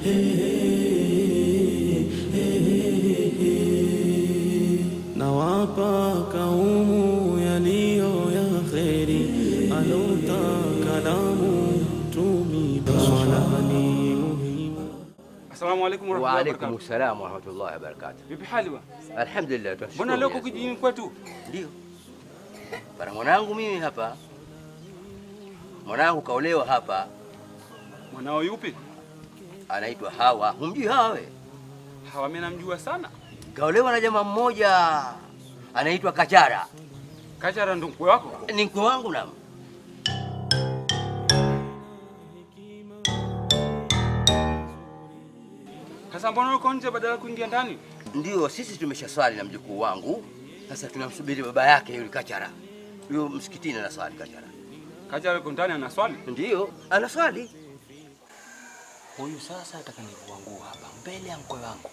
nawapa kaumu yaliyo ya kheri alotaka lamu tumi swalani muhimu Asalamu alaykum Wa warahmatullahi alaikum wabarakatuh. salam wa rahmatullahi wa barakatuh. Vipi hali wa? Alhamdulillah, tunashukuru. Mbona leo uko Mwenyezi kijijini Mungu. kwetu? Ndio. Bana mwanangu mimi hapa. Mwanangu kaolewa hapa, Mwanao yupi? anaitwa Hawa. Humjui Hawa we? Hawa mimi namjua sana. Kaolewa na jamaa mmoja anaitwa Kachara. Kachara ndo mkwe wako? Ni mkwe wangu na Sasa mbona uko nje badala ya kuingia ndani? ndio sisi tumeshaswali na mjukuu wangu. Sasa tunamsubiri baba yake yule Kachara. Huyo msikitini anaswali Kachara. Kachara yuko ndani anaswali. Ndio, anaswali. Huyu sasa atakanivuangua nguo hapa mbele ya mkwe wangu,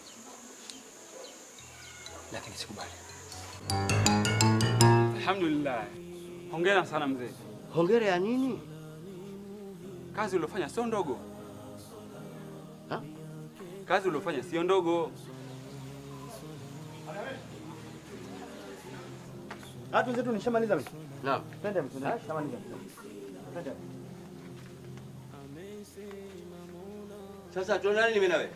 lakini sikubali. Alhamdulillah. Hongera sana mzee. Hongera ya nini? Kazi uliofanya sio ndogo. Ha? Kazi uliofanya sio ndogo. Hatu zetu nishamaliza mimi. Naam. Twende mtu, nishamaliza. Twende. Sasa tuonane mimi na wewe.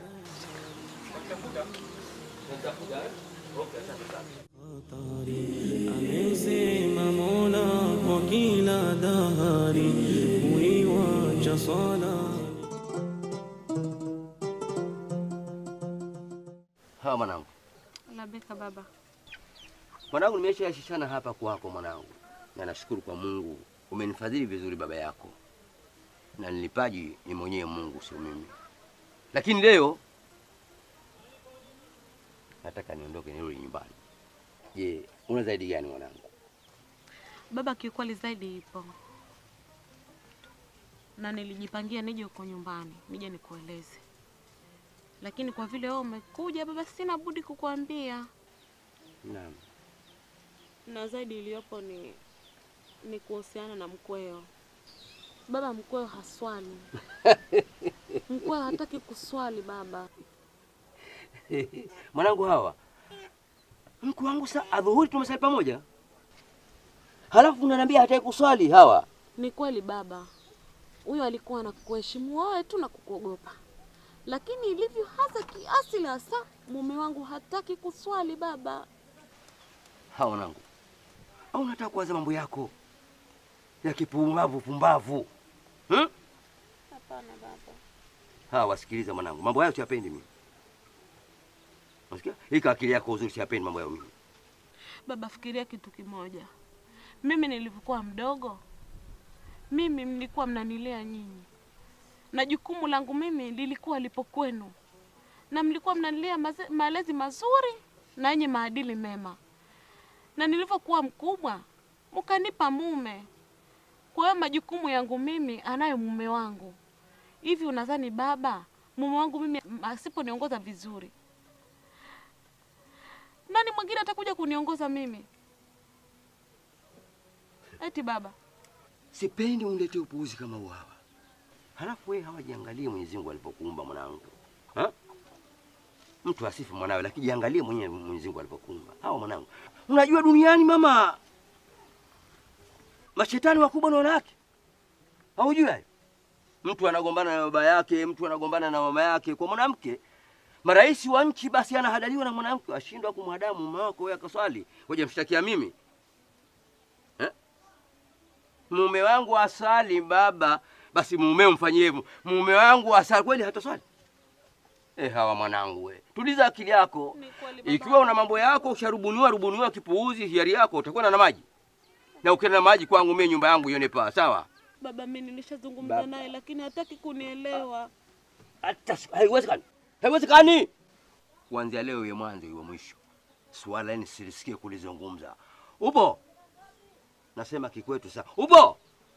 amesema mola kwa kila dahari kuiwacha swala Hawa mwanangu. Labeka baba. Mwanangu, nimeshaashishana hapa kwako mwanangu, na nashukuru kwa Mungu umenifadhili vizuri baba yako, na nilipaji ni mwenyewe Mungu, sio mimi. Lakini leo nataka niondoke nirudi nyumbani. Je, una zaidi gani mwanangu? Baba, kiukweli zaidi ipo, na nilijipangia nije huko nyumbani nije nikueleze, lakini kwa vile wewe umekuja baba, sina budi kukuambia. Naam. Na zaidi iliyopo ni ni kuhusiana na mkweo. Baba, mkweo haswali. mkweo hataki kuswali baba. mwanangu, hawa mkuu wangu sa adhuhuri tumesali pamoja, halafu unaniambia hataki kuswali hawa. Ni kweli baba, huyo alikuwa anakuheshimu wewe tu na kukuogopa, lakini ilivyo hasa kiasili hasa, mume wangu hataki kuswali baba. Hawa mwanangu, au unataka kuanza mambo yako ya kipumbavu pumbavu hmm? Hapana baba. Hawa wasikiliza mwanangu, mambo hayo siyapendi mimi. Unasikia? Hii akili yako uzuri siyapendi mambo hayo mimi. Baba, fikiria kitu kimoja. Mimi nilivyokuwa mdogo, mimi mlikuwa mnanilea nyinyi, na jukumu langu mimi lilikuwa lipo kwenu, na mlikuwa mnanilea maze- malezi mazuri na yenye maadili mema, na nilivyokuwa mkubwa mkanipa mume. Kwa hiyo majukumu yangu mimi anayo mume wangu. Hivi unadhani baba, mume wangu mimi asiponiongoza vizuri, nani mwingine atakuja kuniongoza mimi? Eti baba, Sipendi uniletee upuuzi kama huu hawa. Halafu wewe hawajiangalie Mwenyezi Mungu alipokuumba mwanangu. Ha? Mtu asifu mwanawe lakini jiangalie mwenyewe Mwenyezi Mungu alipokuumba. Hawa mwanangu. Unajua duniani mama mashetani wakubwa na wanawake. Haujui hayo? Mtu anagombana na baba yake, mtu anagombana na mama yake kwa mwanamke. Marais wa nchi basi anahadaliwa na mwanamke, ashindwa kumhadamu mume wako wewe akaswali. Ngoja mshtakia mimi. mume wangu asali baba, basi mumeo mfanyie hivyo. Mume wangu asali kweli hataswali? Eh, hawa mwanangu we, tuliza akili yako. Ni kweli baba. Ikiwa una mambo yako usharubuniwa rubuniwa kipuuzi, hiari yako utakuwa na maji, na ukienda na maji kwangu mimi nyumba yangu ione paa, sawa? baba, mimi nilishazungumza Baba. naye lakini hataki kunielewa. Hata siku- haiwezekani, haiwezekani. Kuanzia leo iwe mwanzo iwe mwisho, swala hili silisikie kulizungumza. Upo? Nasema kikwetu sasa. Upo?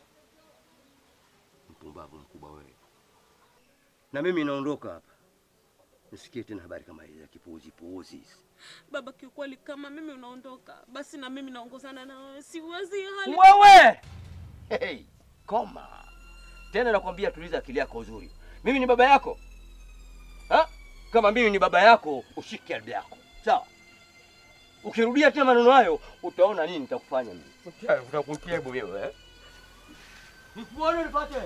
Mpumbavu mkubwa wewe. Na mimi naondoka hapa, nisikie tena habari kama hizi za kipuuzi puuzi hizi. Baba, kiukweli kama mimi unaondoka, basi na mimi naongozana na wewe. Siwezi hali Wewe hey, koma tena, nakwambia tuliza akili yako uzuri. Mimi ni baba yako, kama mimi ni baba yako, ushike adabu yako, sawa? Ukirudia tena maneno hayo, utaona nini nitakufanya mimi. Utakutia wewe eh? Nikuone nipate.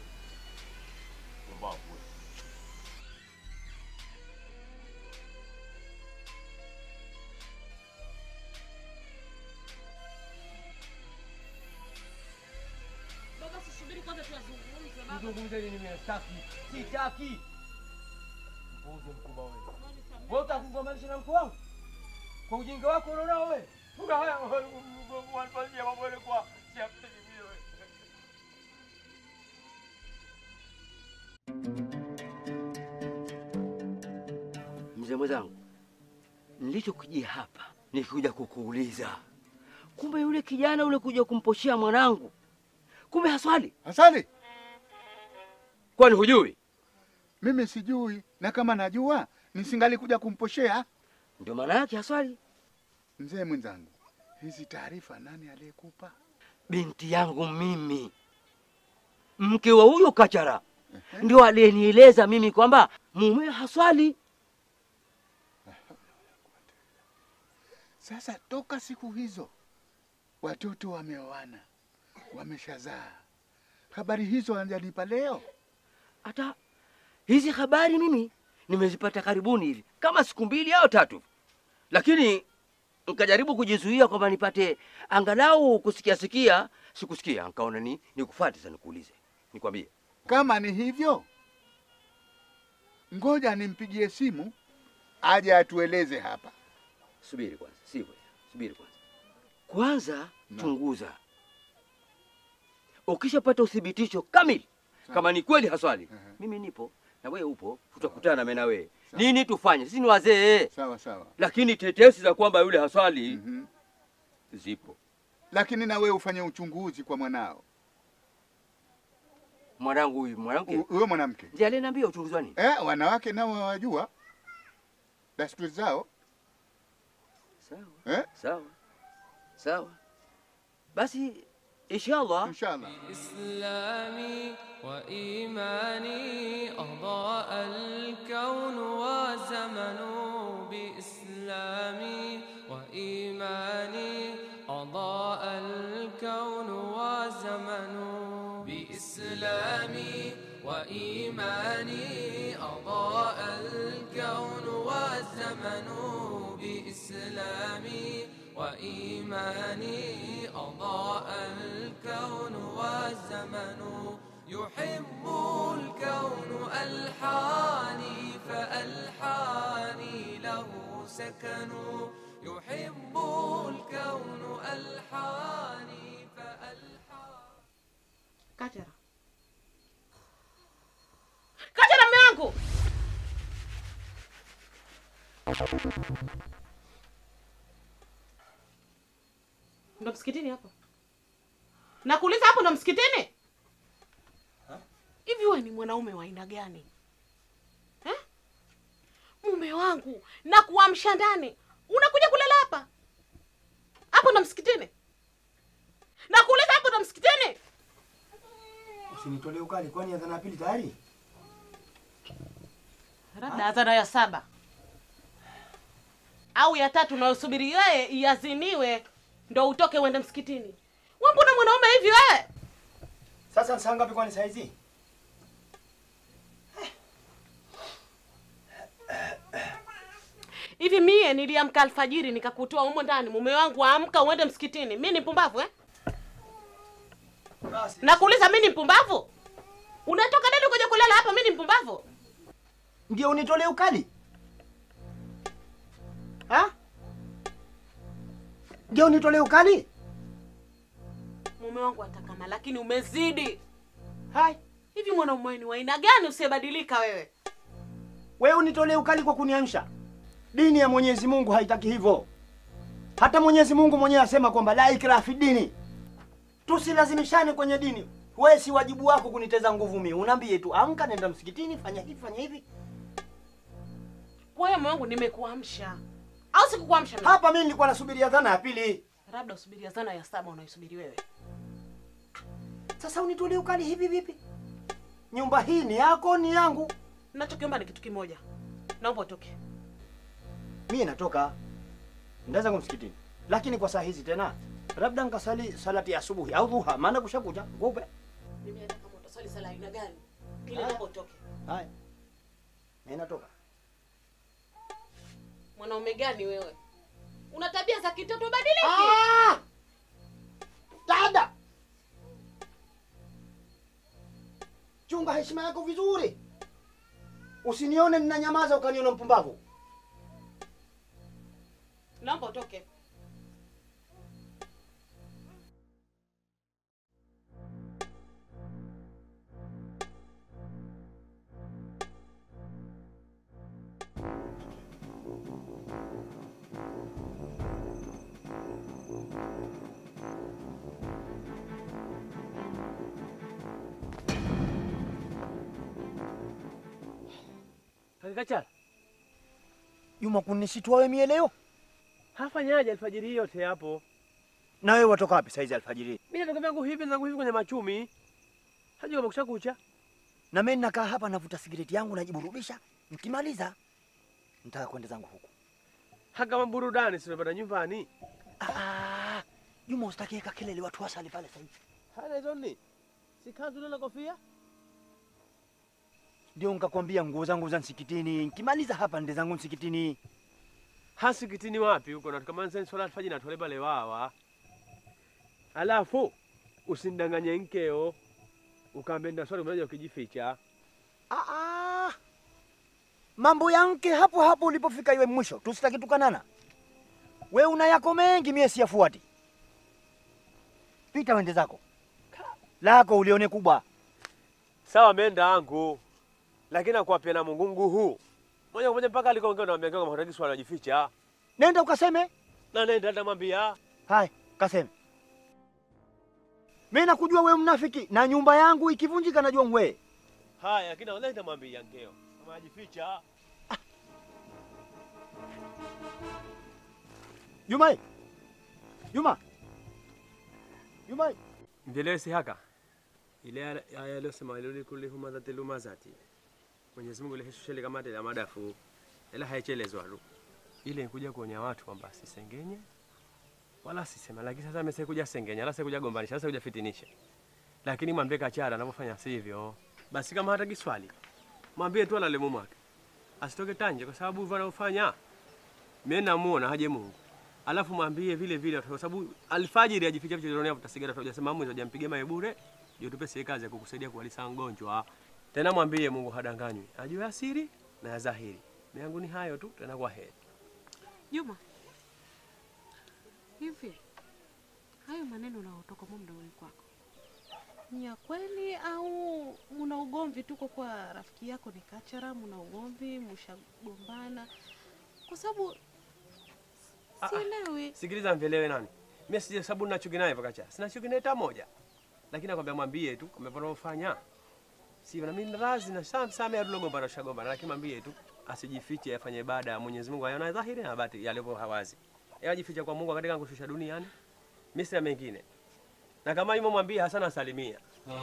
Baba, sisubiri kwanza tuyazungumze baba. Nizungumze nini mimi sitaki. Sitaki. Mpuuzi mkubwa wewe. Wewe utakugombanisha na mkuu wangu? Kwa ujinga wako unaona wewe? Una haya wanafanyia mambo yale kwa siapendi wewe. Mzee mwenzangu, nilichokujia hapa nikikuja kukuuliza, kumbe yule kijana ule kuja kumposhea mwanangu, kumbe haswali. Asali, Kwani hujui? mimi sijui, na kama najua nisingalikuja kumposhea. Ndio maana yake haswali. Mzee mwenzangu, hizi taarifa nani aliyekupa? Binti yangu mimi, mke wa huyo Kachara, ndio aliyenieleza mimi kwamba mume haswali. Sasa toka siku hizo watoto wameoana, wameshazaa, habari hizo hajanipa leo. Hata hizi habari mimi nimezipata karibuni hivi kama siku mbili au tatu, lakini nikajaribu kujizuia kwamba nipate angalau kusikia sikia, sikusikia. Nikaona ni nikufuate sasa, nikuulize, nikwambie. Kama ni hivyo, ngoja nimpigie simu aje atueleze hapa. Subiri kwanza, si kwanza, subiri kwanza. Kwanza chunguza, ukishapata uthibitisho kamili kama ni kweli haswali, mimi nipo na wewe upo, tutakutana mimi na wewe. Nini tufanye? Sisi ni wazee, Sawa sawa. lakini tetesi za kwamba yule haswali Mhm. zipo. Lakini na wewe ufanye uchunguzi kwa mwanao, Mwanangu huyu mwanamke U- huyo mwanamke. ndiye aliniambia uchunguzi wa nini? Eh, wanawake nao wajua desturi zao Sawa eh? sawa sawa, basi inshallah Inshallah. إسلامي وإيماني أضاء الكون وزمن بإسلامي وإيماني أضاء الكون وزمن بإسلامي وإيماني أضاء الكون والزمن بإسلامي وإيماني أضاء الكون والزمن يحب الكون ألحاني فألحاني له سكن يحب الكون ألحاني فألحاني Kachara, Kachara, mme wangu, ndo msikitini hapo? Nakuuliza, hapo ndo msikitini? Hivi wewe ni mwanaume wa aina gani eh? Mume wangu na kuamsha ndani, unakuja kulala hapa? Hapo ndo msikitini? Nakuuliza, hapo ndo msikitini? Usinitolee ukali, kwani adhana ya pili tayari? labda adhana ya saba au ya tatu unayosubiri wewe iaziniwe ndo utoke uende msikitini. Wewe mbona mwanaume hivi wewe? Sasa ni saa ngapi kwani saa hizi? Hivi mie niliamka alfajiri nikakutoa humo ndani, mume wangu amka uende msikitini. Mi ni mpumbavu eh? Basi. Nakuuliza, mi ni mpumbavu? Unatoka nani kuja kulala hapa? Mi ni mpumbavu? Ndio unitolee ukali? Ha? Ndio unitolee ukali? Mume wangu atakama, lakini umezidi. Hai, Hivi mwanaume ni wa aina gani usiyebadilika wewe? wewe unitolee ukali kwa kuniamsha. Dini ya Mwenyezi Mungu haitaki hivyo. Hata Mwenyezi Mungu mwenyewe asema kwamba la ikraha fi dini. Tusilazimishane kwenye dini. Wewe si wajibu wako kuniteza nguvu mimi. Unaambie tu amka, nenda msikitini, fanya hivi, fanya hivi. Wewe mume wangu, nimekuamsha au sikukuamsha? mimi? Hapa mimi nilikuwa nasubiri adhana ya pili. Labda usubiri azana ya saba unaisubiri wewe. Sasa unitolee ukali hivi vipi? Nyumba hii ni yako, ni yangu. Nachokiomba ni kitu kimoja, naomba utoke. Mie natoka nda zangu msikitini, lakini kwa saa hizi tena labda nkasali salati ya asubuhi au dhuha, maana kushakucha ngupe. Mimi hata kama utasali sala aina gani, ile Haya. naomba utoke. Haya, mie natoka. Mwanaume gani wewe? Una tabia za kitoto, badiliki. Ah! Dada, chunga heshima yako vizuri, usinione ninanyamaza ukaniona mpumbavu. Naomba utoke. Kakachara, Juma, kunishitua wewe mie leo? hafanyaje alfajiri hii yote hapo? Na wewe watoka wapi saizi alfajiri? Mimi natoka vyangu hivi zangu hivi kwenye machumi. Haji kama kusha kucha. Na mimi nakaa hapa navuta sigareti yangu najiburudisha, nikimaliza nitaka kwenda zangu huku. Haka maburudani sinapata nyumbani. Ah, Juma, usitakieka kelele, watu wasali pale saizi. Hana hizo ni. Si kanzu na kofia? Ndio nikakwambia nguo zangu za msikitini, nikimaliza hapa nende zangu msikitini. Hasikitini wapi huko na kama nsen swala alfajiri na tole pale wawa. Alafu usindanganye nkeo. Ukaambia nda swali mmoja ukijificha. Ah, ah. Mambo ya mke hapo hapo ulipofika iwe mwisho, tusitaki tukanana. We una yako mengi, mie siyafuati. Pita wende zako, lako ulione kubwa. Sawa menda angu. Lakini akwapia na mungungu huu. Moja kwa moja mpaka alikoongea na mwambia kama hataki swala jificha. Nenda ukaseme. Na nenda atamwambia. Hai, kaseme. Mimi nakujua we mnafiki, na nyumba yangu ikivunjika najua mwe. Haya, lakini wallahi nitamwambia nkeo. Kama ajificha. Juma, Juma, Juma, Mjelewe si haka ile aya aya aliyosema iluli kulli humadhati lumazati, Mwenyezi Mungu liheshushele kama tele madafu ila haichelezwa tu, ile nikuja kuonya watu kwamba sisengenye wala sisema, lakini sasa amesema kuja sengenya, wala sikuja gombanisha, wala sikuja fitinisha, lakini mwambie kachara anavyofanya sivyo. Basi kama hataki swali, mwambie tu alale mume wake asitoke tanje, kwa sababu hivyo anavyofanya mimi namuona haje Mungu alafu mwambie vile vile, kwa sababu alfajiri ajificha vichochoroni hapo tasigara tu, hujasema mwizi hujampigia mawe bure, ndio tupe sie kazi ya kukusaidia kuwalisa mgonjwa. Tena mwambie Mungu hadanganywi, ajue asiri na ya dhahiri. Mimi yangu ni hayo tu, tena kwa heri. Juma, hivi hayo maneno unaotoka mwa mdomoni kwako ni ya kweli au muna ugomvi tuko kwa rafiki yako ni Kachara, muna ugomvi, mshagombana? Kwa sababu sielewi. Sikiliza, mvelewe nani? Mimi sija sababu nina chuki naye pakacha. Sina chuki naye hata moja. Lakini nakwambia mwambie tu kama panofanya. Si na mimi razi na sam sam ya tulogomba na shagomba lakini mwambie tu asijifiche afanye ibada ya Mwenyezi Mungu ayona dhahiri na batini yaliyo hawazi. Yeye ajificha kwa Mungu katika kushusha duniani. Mimi sina mengine. Na kama yumo mwambie Hasana asalimia.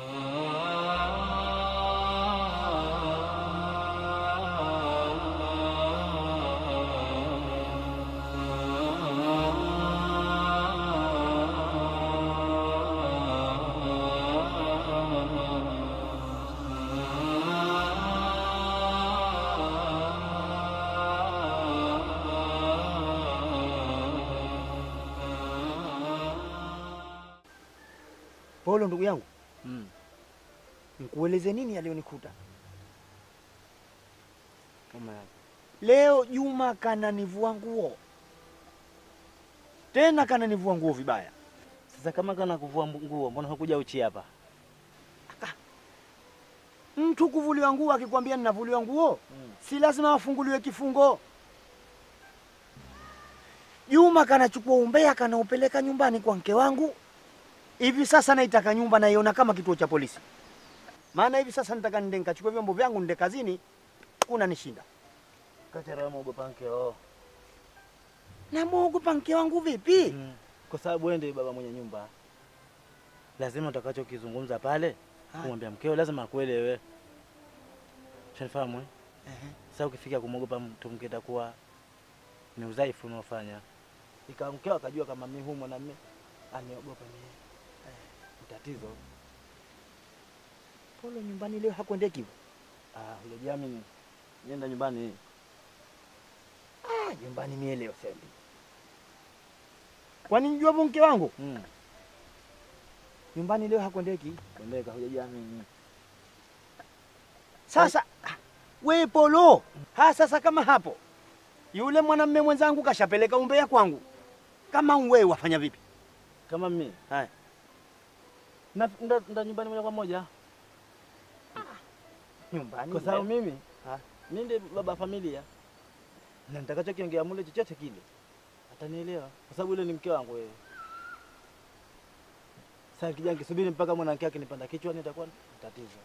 Polo ndugu yangu, nikueleze nini yaliyonikuta leo. Juma kananivua nguo tena, kananivua nguo vibaya. Sasa kama kana kuvua nguo, mbona hukuja uchi hapa? Mtu kuvuliwa nguo akikwambia ninavuliwa nguo si lazima afunguliwe kifungo. Juma kanachukua umbea kanaupeleka nyumbani kwa mke wangu. Hivi sasa naitaka nyumba naiona kama kituo cha polisi, maana hivi sasa nitaka nende nikachukua vyombo vyangu nende kazini, kuna nishinda. Kachara muogopa mkeo. Namwogopa mke wangu vipi? Mm. Kwa sababu wewe ndiye baba mwenye nyumba, lazima utakachokizungumza pale kumwambia mkeo lazima akuelewe. Shanifahamu eh? Sasa ukifika kumwogopa mtu mke itakuwa ni udhaifu unaofanya. Ikawa mkeo akajua kama mimi huyu mwanamume aniogopa mimi. Eh, ni tatizo. Polo nyumbani leo hakuendeki hivyo. Ah, hujajiamini. Nenda nyumbani. Ah, nyumbani mie leo sendi. Kwani mjua hapo mke wangu? Mm. Nyumbani leo hakuendeki. Kuendeka hujajiamini. Sasa we Polo, ha sasa kama hapo yule mwanamume mwenzangu kashapeleka umbea kwangu, kama wewe wafanya vipi? Kama mimi. Haya. Na ndo ndo nyumbani moja kwa moja. Nyumbani Kwa sababu leo. mimi mimi ndiye baba wa familia. Na nitakachokiongea mule chochote kile atanielewa kwa sababu yule ni mke wangu wewe. Sasa nikija nikisubiri mpaka mwanamke wake nipanda kichwani itakuwa ni tatizo.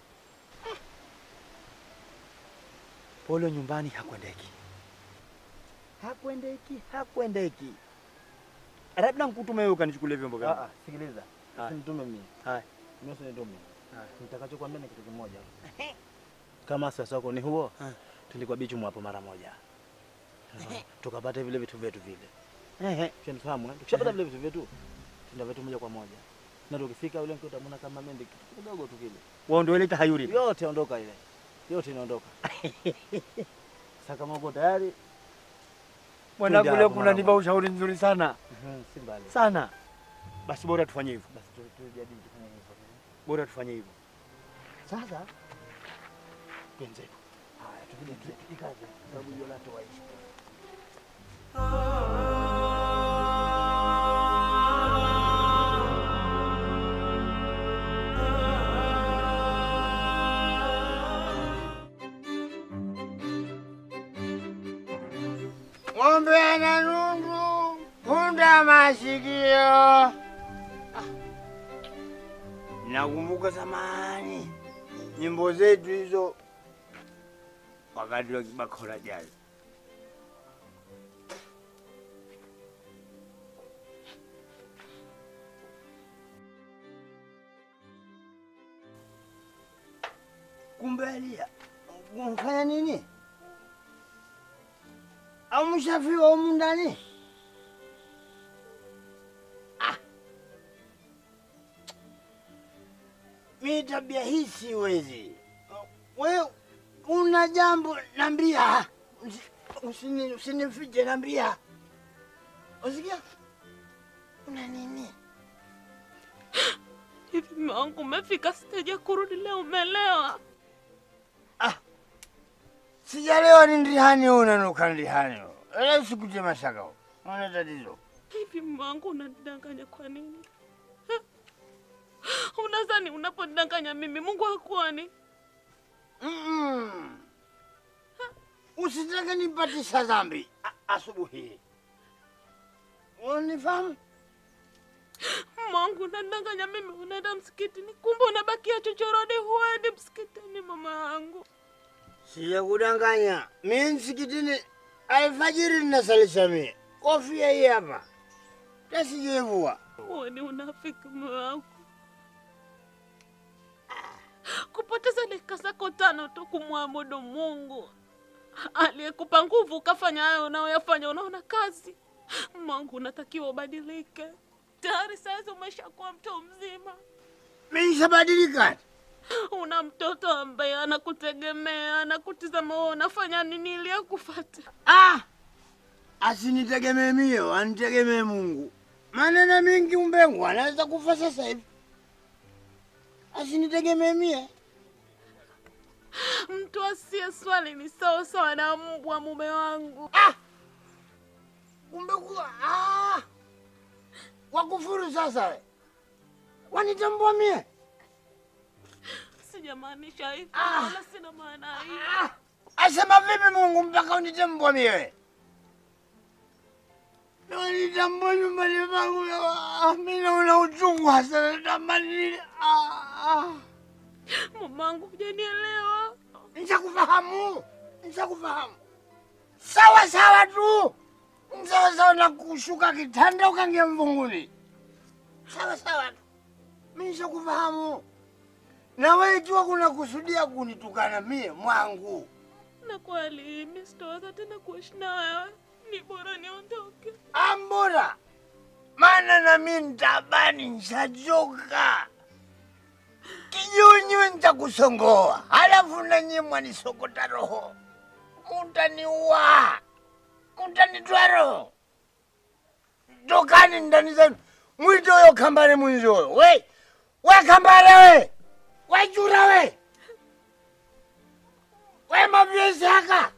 Polo nyumbani hakwendeki, hakwendeki, hakwendeki. Labda nkutume wewe ukanichukulie vyombo Ah, vyangu. ah, sikiliza. Haya. Usinitume mimi. Haya. Mimi usinitume. Haya. Nitakachokuambia ni kitu kimoja. Kama sasa wako ni huo, Haya. twende kwa bichu hapo mara moja. Tukapata vile vitu vyetu vile. Ehe. Tunafahamu eh? Tukishapata vile vitu vyetu, tunda vitu moja kwa moja. Na tukifika yule mke utamwona kama mende kitu kidogo tu kile. Wao ndio ile tahayuri. Yote ondoka ile. Yote inaondoka. Sasa kama uko tayari, Mwanangu Kuja leo hapo kunanipa mara ushauri nzuri sana mhm, si mbali. sana. Basi bora tufanye hivyo, Basi tu- tujadili tufanye hivyo. bora tufanye hivyo. Sasa twenzetu. Haya, tupige tu- tujikaze. Sababu hiyo lato waishi. Ng'ombe ana nundu, punda masikio. Ah. Nakumbuka zamani nyimbo zetu hizo wakati wa kibakora jazz. Kumbe Elia, umfanya nini? Au mshafiwa humu ndani? Ah. Mi tabia hii siwezi. We una jambo nambia, Usi- usini- usinifiche, nambia. Usikia? Una nini? Hivi mume wangu umefika stage ya kurudi leo, umelewa? Sijalewa ni ndihani huu unanuka ndihani huu. Ela usikuje mashaka huu. Una tatizo. Hivi mume wangu unanidanganya kwa nini? Ha? Unadhani unapodanganya mimi Mungu hakuoni? Mm-mm. Usitake nipatisha dhambi a- asubuhi hii. Unifahamu? Mume wangu unadanganya mimi, unaenda msikitini, kumbe unabakia chochoroni, huendi msikitini mama yangu. Sijakudanganya. Mi msikitini alfajiri ninasalisha mie. Kofia hii hapa. Tasijevua. Huo ni unafiki mume wangu. Kupoteza dakika zako tano tu kumwabudu Mungu aliyekupa nguvu ukafanya hayo unayoyafanya, unaona kazi. Mungu, unatakiwa ubadilike. Tayari saizi umeshakuwa mtu mzima, Mi nishabadilika. una mtoto ambaye anakutegemea, anakutizama wewe unafanya nini ili akufate. Ah! Asinitegemee mie, anitegemee Mungu. Maneno mingi umbengu anaweza kufa sasa hivi. Asinitegemee mie. Mtu asiye swali ni sawa sawa na mbwa, mume wangu. Kumbe kuwa ah! Wakufuru sasa we. Wanitambua mie. Sijamaanisha hivyo, Ah. wala sina maana hiyo. Asema vipi Mungu mpaka unitambua mie? Wanitambua nyumbani pangu. Ah, Mimi naona uchungu hasa natamani. Ah, ah. Mamangu, hujanielewa. Nishakufahamu, nishakufahamu. Sawa sawa tu, sawa sawa na kushuka kitanda ukangia mvunguni. Sawa sawa tu, mimi nishakufahamu. Na wewe ikiwa kuna kusudia kunitukana mie mwangu, na kweli mimi sitaweza tena kuishi na wewe, ni bora niondoke. Ambura, maana na mimi nitabani nishachoka. Kijunywe nitakusongoa, halafu nanyi mwanisokota roho, mutaniua, mutanitwa roho. Tokani ndani zenu, mwite huyo kambare mwenzio. We, we kambare we, we chura we, we mavyesi haka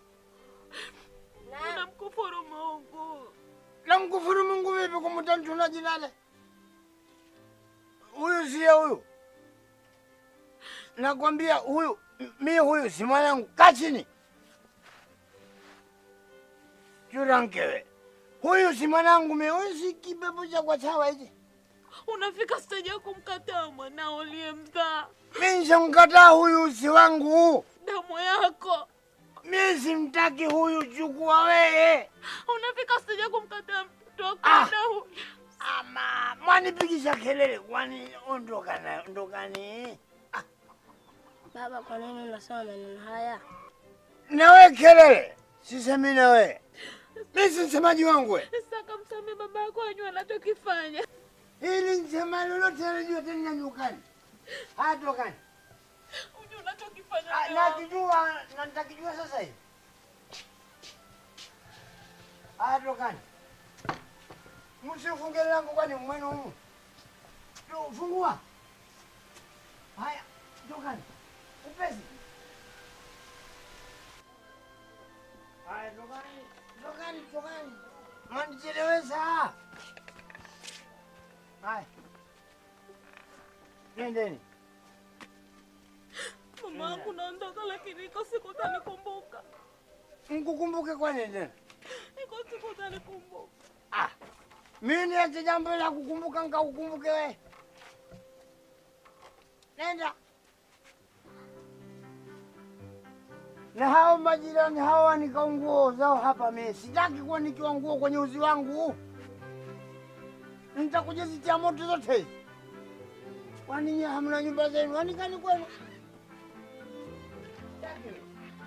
Namkufuru Mungu. namkufuru Mungu vipi kumutantuna jinale? Huyu siye huyu, nakwambia huyu, m- mi huyu si mwanangu. Kaa chini, churankewe, huyu si mwanangu mi, huyu si kipepo cha kwa chawa hichi. Unafika stage ya kumkataa mwanao uliyemzaa, Mi nishamkataa huyu, si wangu. damu yako. Mi simtaki huyu, chukua wewe. Unafika stage ya kumkataa mtoto wako Ah. damu. Ama mwanipigisha kelele, kwani ondokana, ondokani Baba, kwa nini unasema maneno haya? nawe kelele, sisemi nawe, mi si msemaji wangu we. Saka msame baba yako ajue anachokifanya. Ili nsema lolote alijua tena nyukani. Haya tokani. Ujue unachokifanya. Ah, mume wangu. Nakijua na nitakijua sasa hivi. Haya tokani. Msifunge langu kwani mwenu humu. Tu- Fungua. Haya tokani. Upesi. Haya tokani. Tokani tokani. Mwanichelewesha. Haya. Nendeni. Mama wangu naondoka, lakini iko siku utanikumbuka. Mkukumbuke kwa nini tena? Iko siku utanikumbuka. Ah, mimi niache jambo la kukumbuka nikakukumbuke we. Nenda. Na hao majirani hao wanika nguo zao hapa, mimi sitaki kuwa nikiwa nguo kwenye uzi wangu. Nitakuja zitia moto zote hizi. Kwani nyie hamna nyumba zenu? Wanikani kwenu? Sitaki mimi.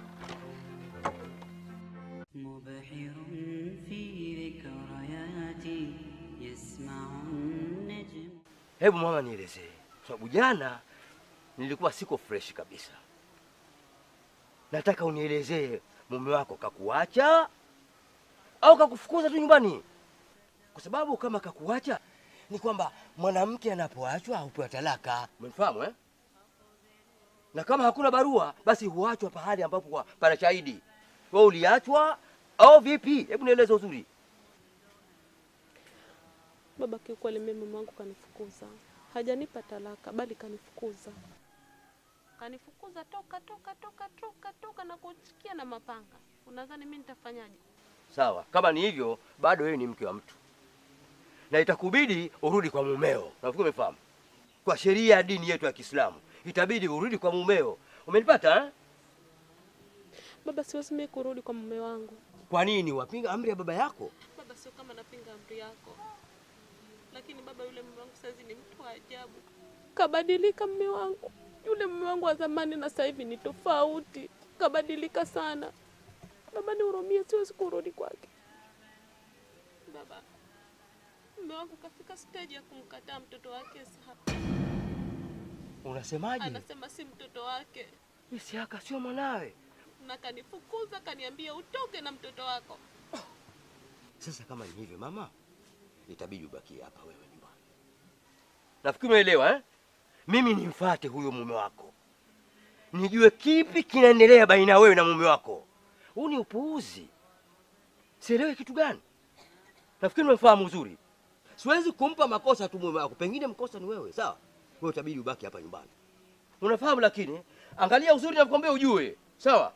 مبحر في ذكرياتي يسمع النجم Hebu mama, nielezee, kwa sababu jana nilikuwa siko fresh kabisa. Nataka unielezee, mume wako kakuacha au kakufukuza tu nyumbani? Kwa sababu kama kakuacha ni kwamba mwanamke anapoachwa hupewa talaka, umenifahamu eh? Na kama hakuna barua, basi huachwa pahali ambapo kwa- pana shahidi. Wewe uliachwa au vipi? Hebu nieleze uzuri. Baba, kiukweli mimi mama wangu kanifukuza, hajanipa talaka, bali kanifukuza, kanifukuza toka toka toka toka toka na kuchikia na mapanga. Unadhani mimi nitafanyaje? Sawa, kama ni hivyo, bado wewe ni mke wa mtu na itakubidi urudi kwa mumeo. Nafikiri umefahamu, kwa sheria ya dini yetu ya Kiislamu itabidi urudi kwa mumeo. Umenipata eh? Baba, siwezi mimi kurudi kwa mume wangu. Kwa nini wapinga amri ya baba yako? Baba, sio kama napinga amri yako, lakini baba, yule mume wangu saizi ni mtu wa ajabu, kabadilika mume wangu. Yule mume wangu wa zamani na sasa hivi ni tofauti, kabadilika sana. Baba, nihurumie, siwezi kurudi kwake. Baba, mume wangu kafika stage ya kumkataa mtoto wake Isaka. Unasemaje? Anasema si mtoto wake, Isiaka sio mwanawe. na kanifukuza, kaniambia utoke na mtoto wako. Sasa kama ni hivyo mama, itabidi ubakie hapa wewe nyumbani. Nafikiri umeelewa eh? Mimi nimfuate huyo mume wako, nijue kipi kinaendelea baina ya wewe na mume wako. Huu ni upuuzi, sielewi kitu gani. Nafikiri umefahamu uzuri. Siwezi kumpa makosa tu mume wako, pengine mkosa ni wewe, sawa? Wewe utabidi ubaki hapa nyumbani, unafahamu. Lakini angalia uzuri, nakwambia ujue, sawa?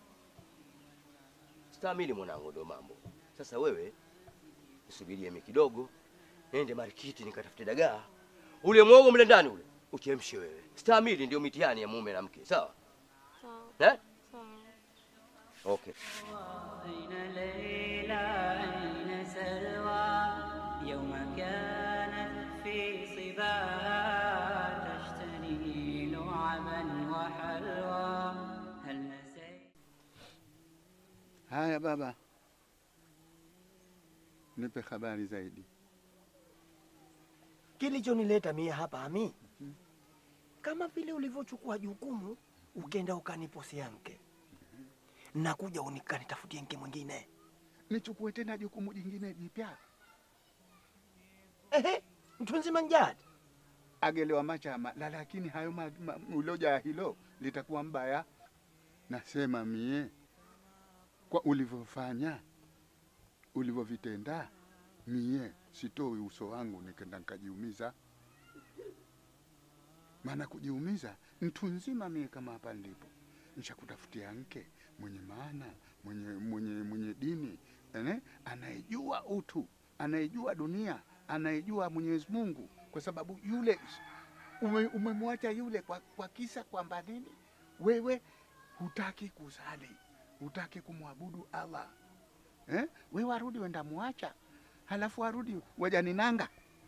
Stamili mwanangu, ndio mambo. Sasa wewe usubirie mimi kidogo, nende marikiti nikatafute dagaa, ule mwogo mle ndani ule uchemshe wewe. Stamili ndio mitihani ya mume na mke, sawa Sawa, eh? sawa. Okay. أين ليلى أين سلوى يوم كانت في صباها تشتري لعبا وحلوى هل نسيت Haya baba, nipe habari zaidi. Kilichonileta mie hapa Ami, kama vile ulivyochukua jukumu ukenda ukaniposia mke, nakuja unikanitafutie mke mwingine. Nichukue tena jukumu jingine jipya? Ehe, mtu nzima njadi agelewa machama la, lakini hayo ma, ma, uloja hilo litakuwa mbaya. Nasema mie kwa ulivyofanya ulivyovitenda, mie sitoi uso wangu nikenda nikajiumiza. Maana kujiumiza mtu nzima mie kama hapa nilipo nishakutafutia mke mwenye maana mwenye, mwenye, mwenye dini ene, anayejua utu anayejua dunia anayejua Mwenyezi Mungu, kwa sababu yule ume- umemwacha yule kwa, kwa kisa kwamba nini, wewe hutaki kusali, hutaki kumwabudu Allah eh? Wewe warudi wenda muacha, halafu warudi wajaninanga.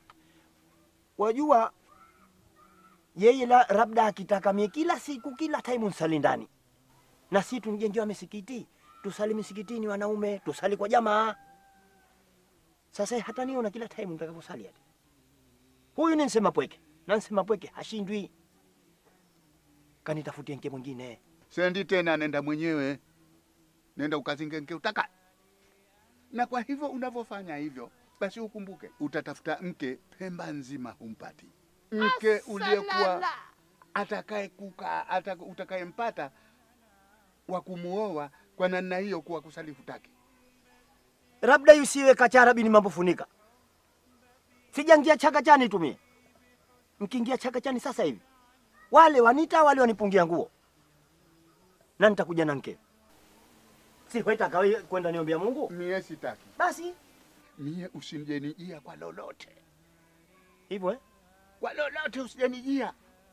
Wajua yeye la, labda akitaka mie kila siku kila time nsali ndani, na si tunijengewa misikiti, tusali misikitini wanaume, tusali kwa jamaa. Sasa hata niona kila time nitakaposali ati huyu ni nsema pweke na nsema pweke hashindwi, kanitafutie mke mwingine. Sendi tena, nenda mwenyewe, nenda ukazinge nke utaka. Na kwa hivyo unavyofanya hivyo, basi ukumbuke utatafuta mke Pemba nzima humpati mke uliyekuwa atakaye kuka ataka, utakayempata wa kumuoa kwa namna hiyo, kuwa kusali hutaki. labda yusiwe kachara bini mambo funika. Sijangia chaka chani tumie, mkiingia chaka chani sasa hivi wale wanita wale wanipungia nguo na nitakuja na mke. Si wetaka wewe kwenda niombea Mungu? Mie sitaki. Basi Mie usinjenijia kwa lolote hivyo eh? kwa lolote usijanijia,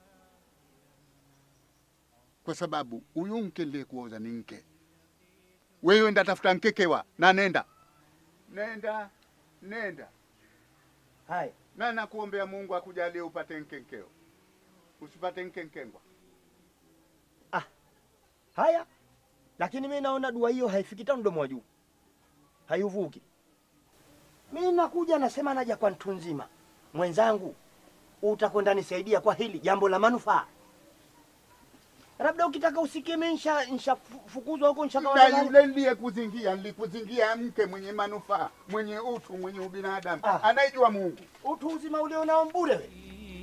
kwa sababu huyu mke niliyekuoza ni mke. Wewe ndatafuta mkekewa na nenda nenda nenda, Hai. na nakuombea Mungu akujalie upate nkenkeo, usipate nkenkengwa. Haya, lakini mi naona dua hiyo haifiki ta mdomo wa juu, haiuvuki. Mi nakuja nasema naja kwa mtu nzima mwenzangu, utakwenda nisaidia kwa hili jambo la manufaa. Labda ukitaka usikie mi nsha nshafukuzwa huko Na nshakawa yule niliyekuzingia, nilikuzingia mke mwenye manufaa, mwenye utu, mwenye ubinadamu, anayejua Mungu. utu uzima ulionao mbure we.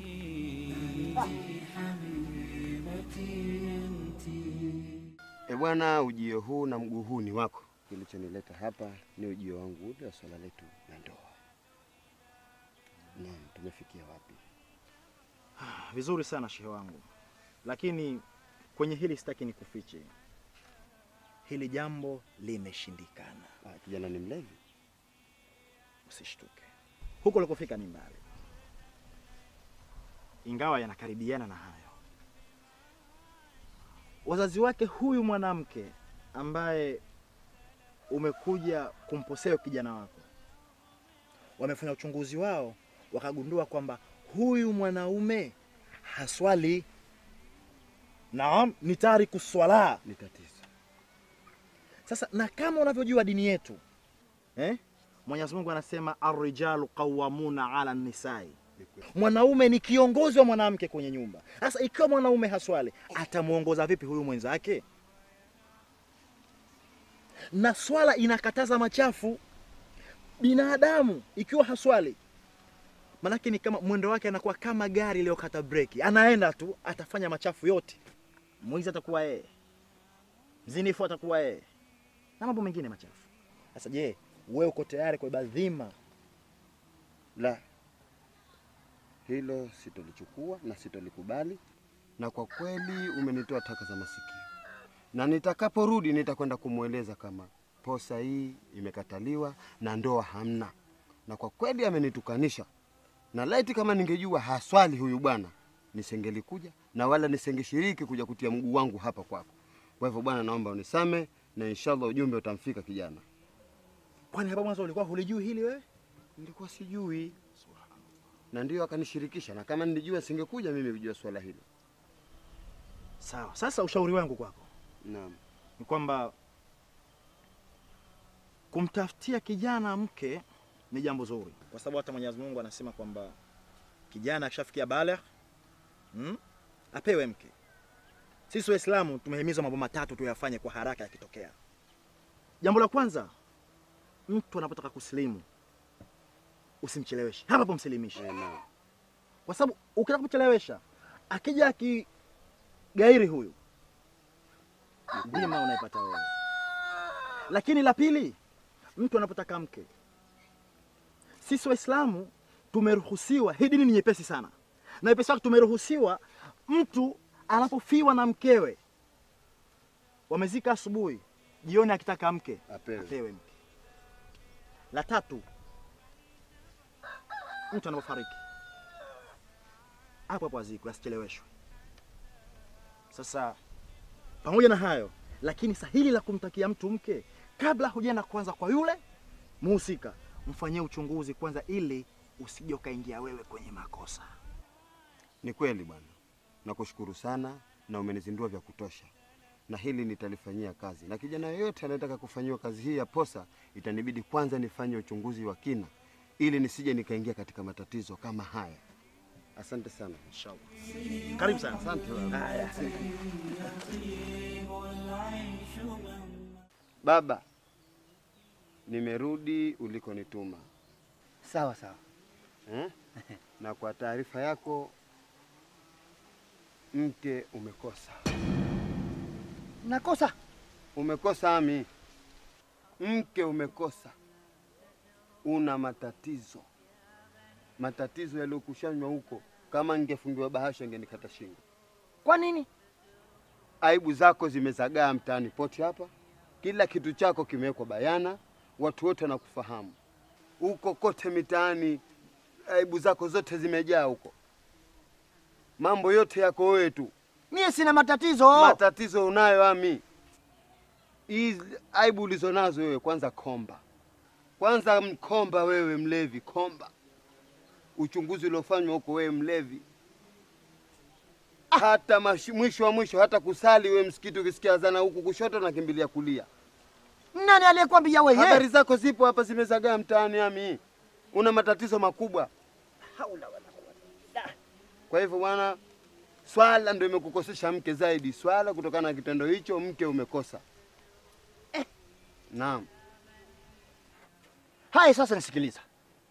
E bwana, ujio huu na mguu huu ni wako. Kilichonileta hapa ni ujio wangu ule wa swala letu la ndoa. Naam, tumefikia wapi? Vizuri sana shehe wangu, lakini kwenye hili sitaki nikufiche, hili jambo limeshindikana. Ah, kijana ni mlevi. Usishtuke, huko ulikofika ni mbali, ingawa yanakaribiana na hayo. Wazazi wake huyu mwanamke ambaye umekuja kumposea kijana wako wamefanya uchunguzi wao, wakagundua kwamba huyu mwanaume haswali. Naam, ni tariku swala. Ni tatizo. Sasa na kama unavyojua dini yetu eh? Mwenyezi Mungu anasema arrijalu qawwamuna ala nisai, mwanaume ni kiongozi wa mwanamke kwenye nyumba. Sasa ikiwa mwanaume haswali, atamwongoza vipi huyu mwenzake? Na swala inakataza machafu. Binadamu ikiwa haswali, manake ni kama mwendo wake anakuwa kama gari iliyokata breki, anaenda tu, atafanya machafu yote. Mwizi atakuwa yeye, mzinifu atakuwa yeye, na mambo mengine machafu. Sasa je, wewe uko tayari kubeba dhima? La, hilo sitolichukua na sitolikubali, na kwa kweli umenitoa taka za masikio, na nitakaporudi nitakwenda kumweleza kama posa hii imekataliwa na ndoa hamna, na kwa kweli amenitukanisha, na laiti kama ningejua haswali huyu bwana nisengelikuja na wala nisengeshiriki kuja kutia mguu wangu hapa kwako. Kwa hivyo bwana, naomba unisame na inshallah ujumbe utamfika kijana. Kwani hapa mwanzo ulikuwa hulijui hili wewe? Nilikuwa sijui, na ndio akanishirikisha, na kama nilijua singekuja mimi kujua swala hilo. Sawa. Sasa ushauri wangu kwako Naam. ni kwamba kumtafutia kijana mke ni jambo zuri, kwa sababu hata Mwenyezi Mungu anasema kwamba kijana akishafikia baligh hmm, apewe mke. Sisi Waislamu tumehimizwa mambo matatu tuyafanye kwa haraka yakitokea. Jambo la kwanza, mtu anapotaka kusilimu usimcheleweshe, hapa hapo msilimishe, kwa sababu ukitaka kumchelewesha akija akigairi huyu dhima unaipata wewe. Lakini la pili, mtu anapotaka mke, sisi Waislamu tumeruhusiwa, hii dini ni nyepesi sana, na nyepesi wake tumeruhusiwa, mtu anapofiwa na mkewe, wamezika asubuhi, jioni akitaka mke Apewe. apewe mke. La tatu, mtu anapofariki hapo hapo azikwe, asicheleweshwe. Sasa pamoja na hayo, lakini sahili la kumtakia mtu mke, kabla hujaenda kwanza kwa yule muhusika, mfanyie uchunguzi kwanza, ili usije ukaingia wewe kwenye makosa. Ni kweli bwana, nakushukuru sana na umenizindua vya kutosha, na hili nitalifanyia kazi, na kijana yoyote anayetaka kufanyiwa kazi hii ya posa, itanibidi kwanza nifanye uchunguzi wa kina, ili nisije nikaingia katika matatizo kama haya. Asante sana. Inshallah. Karibu sana. Asante baba. Haya. Baba, nimerudi ulikonituma Sawa sawa. eh? na kwa taarifa yako, mke umekosa. Nakosa Umekosa Ami, mke umekosa. Una matatizo, matatizo yaliyokushanywa huko. Kama ningefungiwa bahasha, ingenikata shingo. kwa nini? Aibu zako zimezagaa mtaani pote hapa, kila kitu chako kimewekwa bayana, watu wote wanakufahamu huko kote mitaani. Aibu zako zote zimejaa huko, mambo yote yako wewe tu. Mie sina matatizo. Matatizo unayo Ami. Hizi aibu ulizonazo wewe, kwanza komba, kwanza mkomba wewe, mlevi komba. Uchunguzi uliofanywa huko, wewe mlevi hata mashi, mwisho wa mwisho hata kusali wewe msikiti, ukisikia azana huku kushoto nakimbilia kulia. Nani aliyekwambia wewe? Habari zako zipo hapa, zimezagaa mtaani. Ami, una matatizo makubwa. Haula wala quwwata. Kwa hivyo bwana, swala ndio imekukosesha mke zaidi, swala kutokana na kitendo hicho, mke umekosa. Naam. Haya, sasa nisikiliza.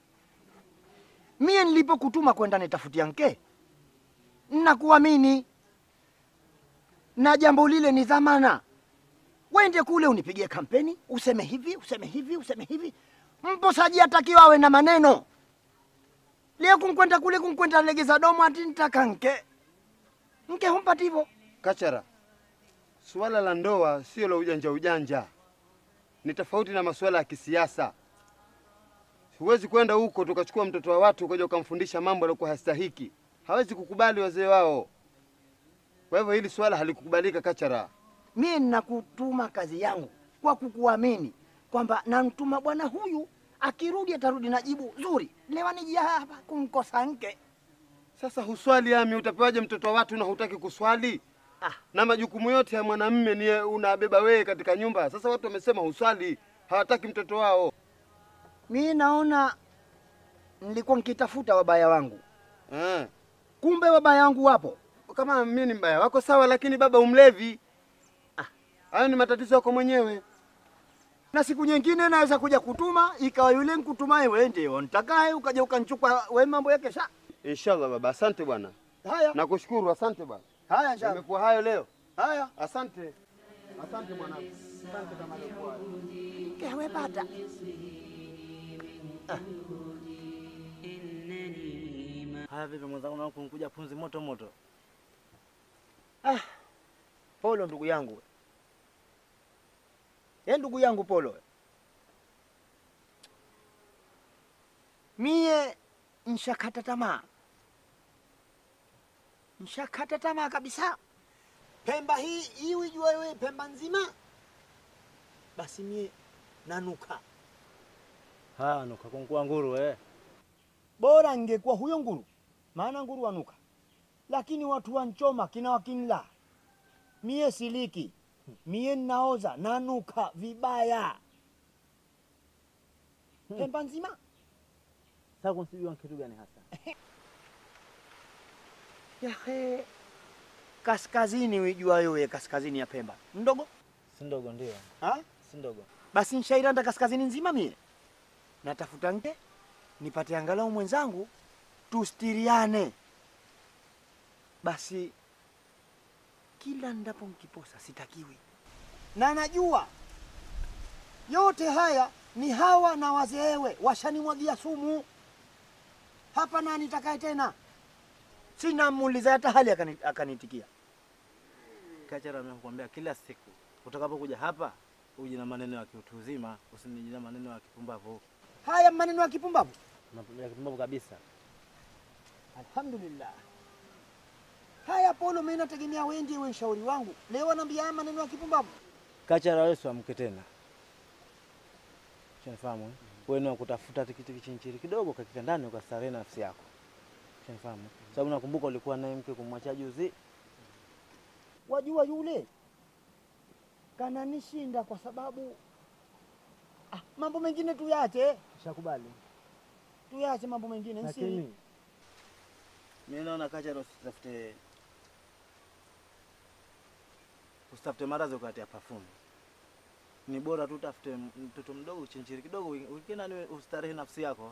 Mie nilipokutuma kwenda nitafutia mke, nakuamini na jambo lile ni dhamana. Wende kule unipigie kampeni, useme hivi, useme hivi, useme hivi. Mposaji atakiwa awe na maneno. Leo kunkwenda kule kunkwenda legeza domo ati nitaka nke nke humpati hivyo. Kachara, suala la ndoa sio la ujanja ujanja, ni tofauti na masuala ya kisiasa. Huwezi kwenda huko tukachukua mtoto wa watu ukaja ukamfundisha mambo yaliokuwa hastahiki. Hawezi kukubali wazee wao. Kwa hivyo hili swala halikukubalika, Kachara. Mie nakutuma kazi yangu kwa kukuamini kwamba namtuma bwana huyu, akirudi atarudi na jibu zuri. Leo nijia hapa kumkosa nke. Sasa huswali Ami, utapewaje mtoto wa watu na hutaki kuswali? Ah. Na majukumu yote ya mwanamme ni unabeba wewe katika nyumba. Sasa watu wamesema huswali, hawataki mtoto wao. Mi naona nilikuwa nkitafuta wabaya wangu, Eh. kumbe wabaya wangu wapo. Kama mimi ni mbaya wako sawa, lakini baba umlevi. Hayo ni matatizo yako mwenyewe. Na siku nyingine naweza kuja kutuma, ikawa yule nkutumaye wewe ndio ntakaye, ukaja ukanchukua we mambo yake sa. Inshallah baba, asante bwana. Haya Nakushukuru, asante bwana. haya, inshallah. Imekuwa hayo leo. Haya Asante. Asante mwanangu. Asante kama ilikuwa. kewe pata Haya, vipi mwenzangu, na kunkuja punzi moto moto? Ah, Polo ndugu yangu, ye ndugu yangu Polo, mie nshakata tamaa, nshakata tamaa kabisa. Pemba hii hii ujue wewe, Pemba nzima, basi mie nanuka. Haya, nuka kunkua nguru eh. Bora ngekuwa huyo nguru, maana nguru wanuka, lakini watu wanchoma kina wakinla, mie siliki, mie naoza nanuka vibaya. Pemba nzima. Sasa kunsijua kitu gani hasa? Yahe, kaskazini uijuayo wewe, kaskazini ya Pemba mdogo Si ndogo ndio. ha? Si ndogo. Basi nshairanda kaskazini nzima mie, natafuta nke nipate angalau mwenzangu tustiriane. Basi kila ndapo mkiposa sitakiwi, na najua yote haya ni hawa na wazeewe washanimwagia sumu hapa, na nitakaye tena sina muuliza hata hali akani- akanitikia. Kachara nakwambia kila siku utakapokuja hapa uje na maneno ya kiutu uzima, usinije na maneno ya kipumbavu. Haya maneno ya kipumbavu, Ya kipumbavu kabisa. alhamdulillah. Haya Polo, mimi nategemea wewe ndiye wewe mshauri wangu. Leo anaambia haya maneno ya kipumbavu. Kachara wewe amke tena. Shanifahamu? eh? Wewe ni wa kutafuta tikiti kichinchiri kidogo kakita ndani ukastarehe nafsi yako. Shanifahamu? Sababu nakumbuka ulikuwa naye mke kumwacha juzi. Wajua yule kananishinda kwa sababu ah, mambo mengine tuyache, Shakubali. tuyache mambo mengine nsi Lakini mimi naona Kachara usitafute usitafute maradhi ukatia perfume. Ni bora tu utafute mtoto mdogo chinchiri kidogo ukina ni ustarehe nafsi yako.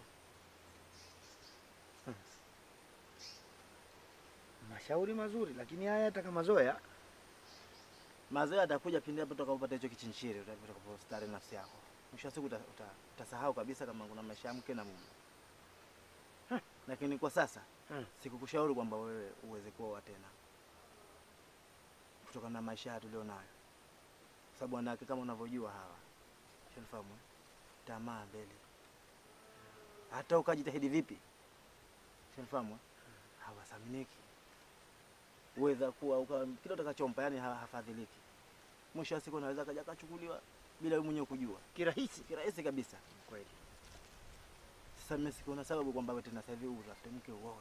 mashauri mazuri, lakini haya yataka mazoea. Mazoea atakuja pindi hapo utakapopata hicho kichinchiri utakapostarehe nafsi yako. Mwisho wa siku uta- uta- utasahau kabisa kama kuna maisha ya mke na mume. Lakini kwa sasa sikukushauri kwamba wewe uweze kuoa tena kutokana na maisha haya tulionayo, sababu wanawake kama unavyojua hawa, shanifahamu, eh? tamaa mbele, hata ukajitahidi vipi, shanifahamu, eh? hawasaminiki. Uweza kuwa uka, kila utakachompa yani ha- hafadhiliki. Mwisho wa siku unaweza kaja kachukuliwa bila wewe mwenyewe kujua, kirahisi kirahisi kabisa. Kweli. Sasa mimi sikuona sababu kwamba wewe tena sasa hivi utafute mke uoe.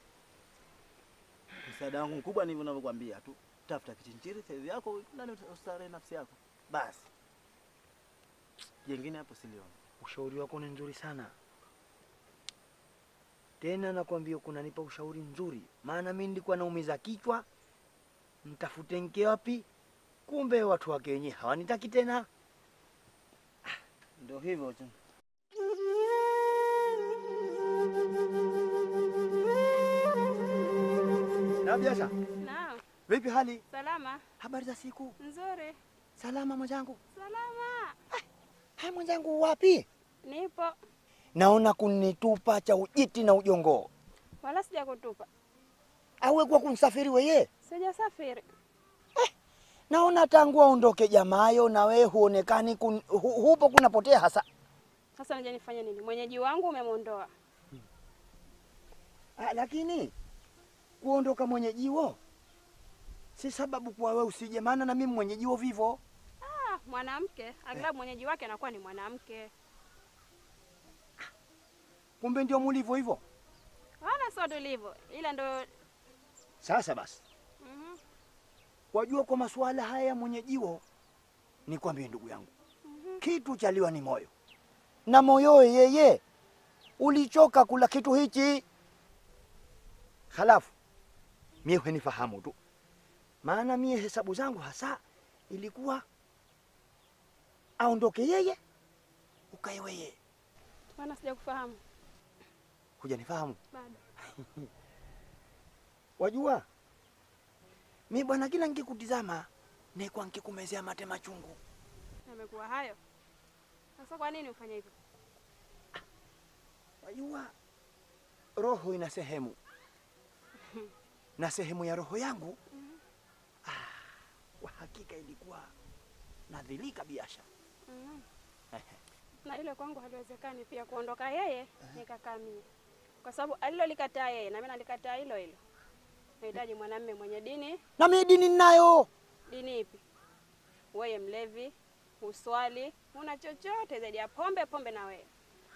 Msaada wangu mkubwa ni hivyo ninavyokuambia tu, tafuta kichinchiri saizi yako, nani ustarehe nafsi yako basi. Jengine hapo siliona. Ushauri wako ni nzuri sana tena, nakwambia kunanipa ushauri mzuri, maana mimi nilikuwa naumiza kichwa, mtafute mke wapi? Kumbe watu wake wenyewe hawanitaki tena. Ndio hivyo tu. Na biasha, Naam. vipi hali? Salama. Habari za siku? Nzuri. Salama mwenzangu. Salama. Hai mwenzangu, wapi? Nipo. Naona kunitupa cha ujiti na ujongo, Wala sijakutupa. awe kwa kumsafiri weye. Sijasafiri. Naona tangu aondoke jamayo na wewe huonekani kun, hu, hupo kunapotea hasa. Sasa nije nifanye nini? Mwenyeji wangu umemwondoa. Ah, lakini kuondoka mwenyejiwo si sababu kwa wewe usije, maana na mimi mwenyejiwo vivo. Ah, mwanamke aghlabu mwenyeji wake anakuwa ni mwanamke. Kumbe ndio mulivyo hivyo. Wala sio tulivyo, ila ndo Sasa basi, mhm, wajua kwa masuala haya ya mwenyejiwo, nikwambie ndugu yangu, kitu chaliwa ni moyo, na moyowe yeye ulichoka kula kitu hichi. Halafu mie hunifahamu tu, maana mie hesabu zangu hasa ilikuwa aondoke yeye ukae weye. maana sijakufahamu Hujanifahamu? bado. Wajua mi bwana, kila nkikutizama nekwa nkikumezea mate machungu. Yamekuwa hayo. Sasa kwa nini ufanye hivyo? Wajua roho ina sehemu na sehemu ya roho yangu ah, kwa hakika ilikuwa nadhilika biasha. Mhm. Na hilo kwangu haliwezekani pia kuondoka yeye nikakaa mie, kwa sababu alilolikataa yeye na mimi nalikataa hilo hilo. Nahitaji mwanamume mwenye dini. Na mimi dini ninayo. Dini ipi? Wewe mlevi, uswali, una chochote zaidi ya pombe pombe na wewe.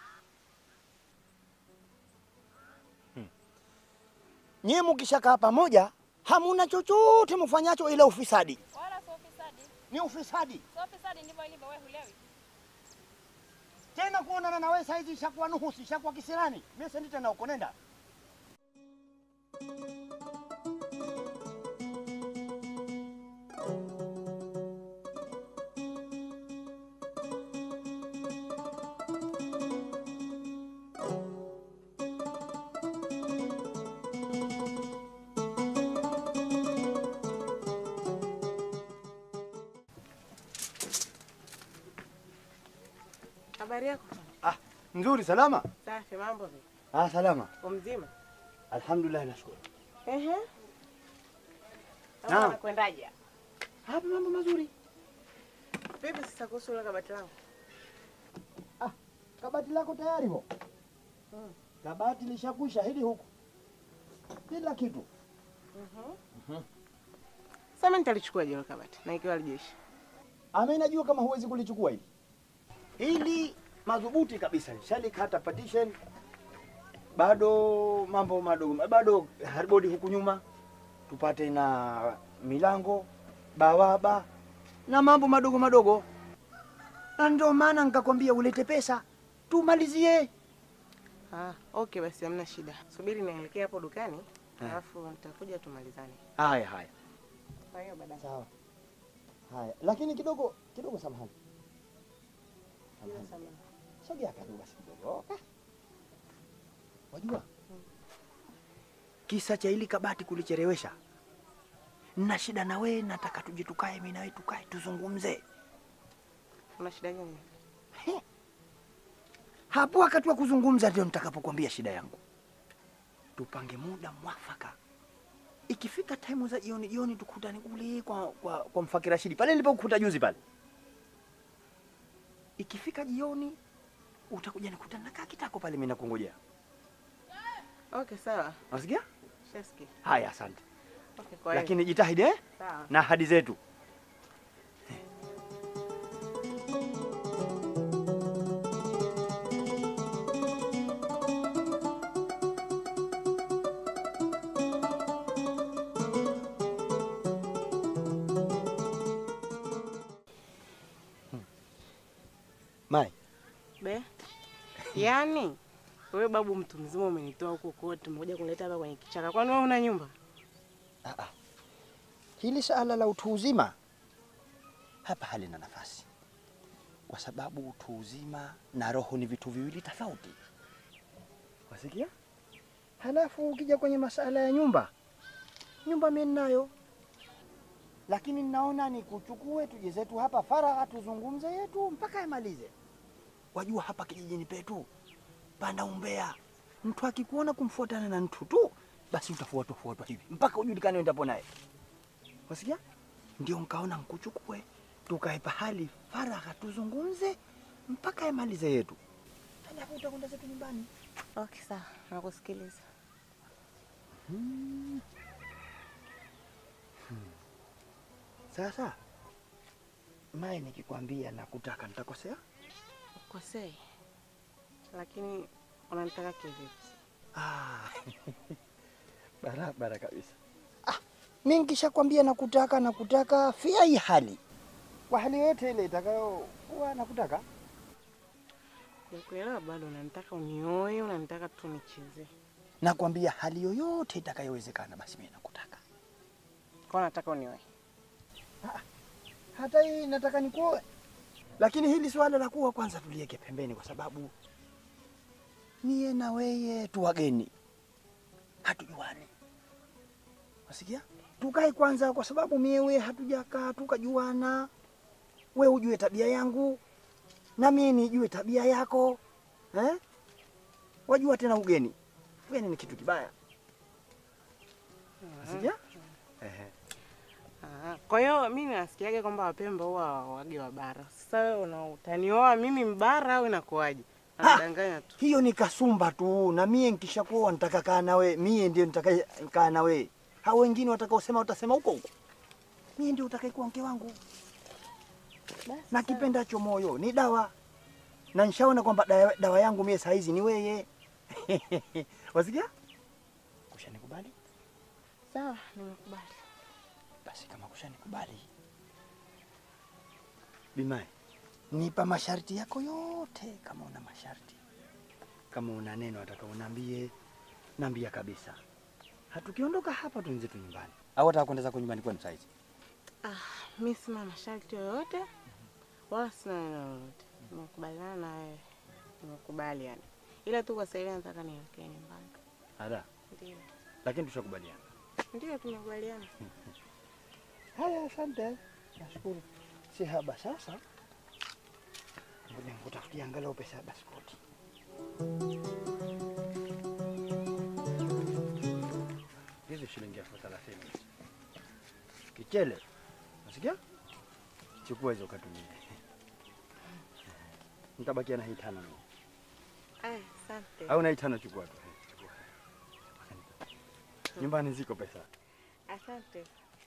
Nyie mukishakaa pamoja hamuna chochote mfanyacho ila ufisadi. Wala sio ufisadi. Ni ufisadi Sio ufisadi ndivyo ilivyo wewe hulewi. tena kuonana na wewe saizi ishakuwa nuhusi, ishakuwa kisirani. Mimi sendi tena huko, nenda. Habari yako? Nzuri, salama? Safi, mambo vipi? Ah, salama. Uko mzima? Alhamdulillah, nashukuru. Ehe. Naam. Nakwendaje? Hapa mambo mazuri. Vipi sasa kuhusu ile kabati langu? Kabati lako tayari ho? Kabati lishakwisha hili huku, kila kitu. Mhm. Sasa mimi nitalichukua ile kabati na ikiwa lijeshi. Ama najua kama huwezi kulichukua hili. Hili madhubuti kabisa, shalikata partition, bado mambo madogo, bado hardboard huku nyuma, tupate na milango bawaba na mambo madogo madogo, na ndio maana nikakwambia ulete pesa tumalizie. Ah, okay basi hamna shida. Subiri nielekee hapo dukani, Eh. alafu nitakuja tumalizane. Haya haya Kwa hiyo baadaye. sawa. Haya, lakini kidogo kidogo, samahani, samahani, sogea karibu basi kidogo. Ah. Wajua kisa cha hili kabati kulichelewesha, na shida na wewe, nataka tuje tukae, mimi na wewe tukae tuzungumze Una shida gani? hapo. Wakati wa kuzungumza ndio nitakapokuambia shida yangu. Tupange muda mwafaka, ikifika time za jioni jioni, tukutane kule kwa, kwa, kwa mfaki Rashidi pale nilipokukuta juzi pale. Ikifika jioni utakuja nikutana nakaa kitako pale, mimi nakungojea. Okay, sawa. Unasikia? Shasikia. Haya, asante. Okay, kwa hiyo. Lakini jitahidi eh? Sawa. na ahadi zetu. Mai, Be. Yaani wewe babu mtu mzima umenitoa huko kote, umekuja kunileta hapa kwenye kichaka. Kwani wewe una nyumba? hili suala la utu uzima hapa halina nafasi, kwa sababu utu uzima na roho ni vitu viwili tofauti. Wasikia? Halafu ukija kwenye masala ya nyumba, nyumba mimi ninayo, lakini ninaona ni kuchukue tuje zetu hapa faragha, tuzungumze yetu mpaka yamalize. Wajua hapa kijijini petu panda umbea, mtu akikuona kumfuatana na mtu tu, basi utafuatwa fuatwa hivi mpaka ujulikane endapo naye. Wasikia? Ndio nkaona nkuchukue tukae pahali faragha, tuzungumze mpaka yamalize yetu, halafu utakwenda zetu nyumbani. Okay, sawa. Nakusikiliza. Hmm. Hmm. Sasa mae, nikikwambia nakutaka nitakosea? Ukosei. Lakini unanitaka kivipi? Ah, barabara kabisa. Ah, mi nkishakwambia nakutaka nakutaka fia hii hali kwa hali yote ile itakayokuwa nakutaka. Nikuelewa bado unanitaka unioe, unanitaka tu nicheze. Nakwambia hali yoyote itakayowezekana, basi mimi nakutaka. Kwa nataka unioe. Hata hii nataka nikuoe, lakini hili swala la kuwa kwanza tuliweke pembeni, kwa sababu mie na weye tu wageni, hatujuani. Wasikia? Tukae kwanza, kwa sababu mie we hatujakaa tukajuana, we ujue tabia yangu na mie nijue tabia yako eh? Wajua tena ugeni, ugeni ni kitu kibaya. Wasikia? Ehe. Ah, Kwa hiyo mimi nasikiaga kwamba Wapemba huwa wage wa bara. Sasa wewe una utanioa mimi mbara au inakuwaje? Anadanganya tu. hiyo ni kasumba tu, na mie nkishakuoa nitaka kaa nawe, mie ndio nitakaye kaa nawe. Hao wengine watakaosema watasema huko huko, mie ndio utakayekuwa mke wangu, na kipendacho moyo ni dawa, na nishaona kwamba dawa, dawa yangu mie saa hizi ni weye. Wasikia? Kushanikubali? Sawa, nimekubali. Basi kama kushanikubali, Bimae, nipa masharti yako yote yote, kama una masharti, kama una neno nataka unaambie, naambia kabisa. Hatukiondoka hapa tuenze tu nyumbani, au hata kwenda zako nyumbani kwenu saizi. Ah, mi sina masharti yoyote wala sina neno lolote. Nimekubaliana na wewe, nimekubali yani, ila tu kwa sasa hivi nataka nielekee nyumbani. Ada, Ndio, lakini tushakubaliana. ndio tumekubaliana. Haya, asante, nashukuru. Si haba sasa, ngoja nikutafutia angalau pesa ya baskoti. Hizi shilingi elfu thelathini kichele, nasikia? Chukua hizo katumie, nitabakia na hii tano mimi. Aya, asante. au na hii tano chukua tu. Chukua. Nyumbani ziko pesa. Asante.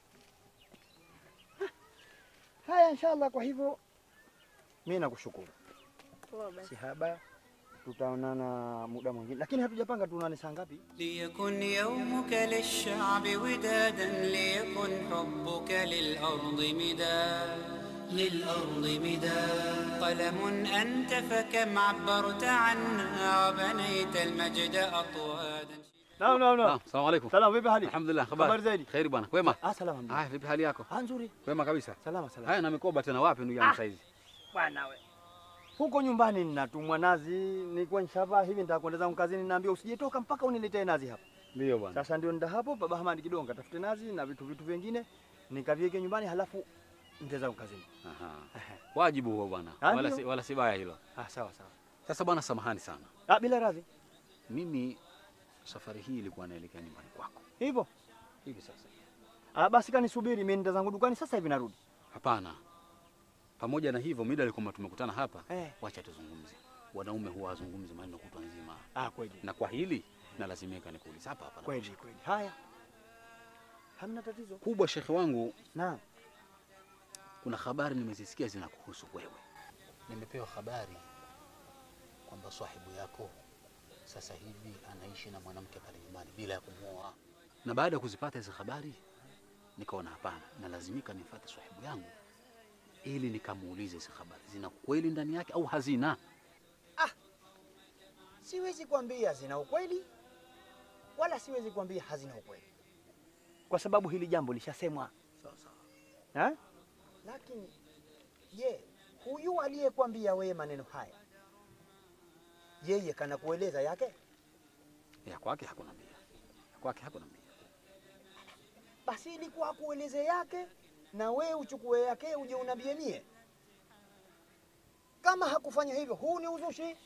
Haya, inshallah. Kwa hivyo mimi nakushukuru. Poa basi. Si haba, tutaonana muda mwingine, lakini hatujapanga tuonane saa ngapi. ليكن يومك للشعب ودادا ليكن حبك للأرض مداد للأرض مداد قلم أنت فكم عبرت عنا وبنيت المجد أطوادا Naam, naam, naam. Salamu alaikum. Salam, vipi hali? Alhamdulillah, Habari habari zaidi? Kheri bwana, kwema? Ah, salama. alhamdulillah. Haya, vipi hali yako? Ah, nzuri. Kwema kabisa. Salama, salama. Haya, na mikoba tena wapi ndugu yangu Ah. saizi? Bwana we. Huko nyumbani ninatumwa nazi, nilikuwa nishavaa hivi nitakwenda zangu kazini, naambia usijetoka mpaka uniletee nazi hapa. Ndio bwana. Sasa ndio nda hapo baba Hamadi kidogo katafute nazi na vitu vitu vingine nikaviweke nyumbani, halafu nitaenda zangu kazini. Aha. Wajibu huo bwana. Ah, Wala ndio. si, wala si baya hilo. Ah, sawa sawa. Sasa bwana, samahani sana. Ah, bila radhi. Mimi safari hii ilikuwa naelekea nyumbani kwako. Hivyo? Hivi sasa. Ah, basi kanisubiri, mimi nenda zangu dukani sasa hivi narudi. Hapana. Pamoja na hivyo, mida alikuwa tumekutana hapa, Eh. wacha tuzungumze. Wanaume huwa wazungumzi maneno kutwa nzima. Ah, kweli. Na kwa hili nalazimika nikuulize hapa hapa. Kweli kweli. Haya. Hamna tatizo. Kubwa shekhe wangu, Naam. kuna habari nimezisikia zinakuhusu wewe. Nimepewa habari kwamba sahibu yako sasa hivi anaishi na mwanamke pale nyumbani bila ya kumwoa, na baada ya kuzipata hizo habari nikaona hapana, nalazimika nimfuate sahibu yangu ili nikamuulize hizo habari zina kweli ndani yake au hazina. Siwezi kuambia zina ukweli wala siwezi kuambia hazina ukweli, kwa sababu hili jambo lishasemwa. Sawa sawa. Eh? Lakini je, huyu aliyekwambia wewe maneno haya, yeye kana kueleza yake? Ya kwake hakunambia, ya kwake hakunambia. Basi ilikuwa akueleze yake na we uchukue yake uje unambie mie. Kama hakufanya hivyo, huu ni uzushi.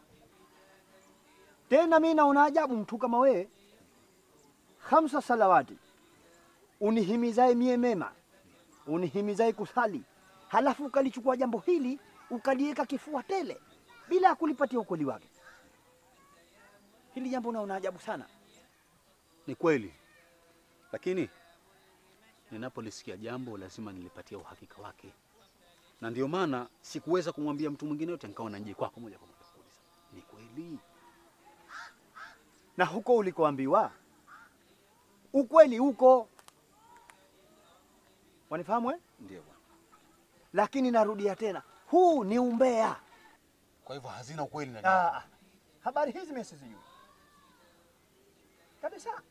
Tena mimi naona ajabu mtu kama wewe, hamsa salawati, unihimizae mie mema, unihimizae kusali, halafu ukalichukua jambo hili ukaliweka kifua tele bila ya kulipatia ukweli wake. Hili jambo naona ajabu sana. Ni kweli, lakini ninapolisikia jambo lazima nilipatia uhakika wake, na ndio maana sikuweza kumwambia mtu mwingine yote, nikawa naje kwako moja kwa moja kuuliza ni kweli. na huko ulikoambiwa ukweli huko, wanifahamu eh? Ndio bwana. Lakini narudia tena, huu ni umbea. Kwa hivyo hazina ukweli ndani Ah, yake. ah. habari hizi mimi sizijui kabisa.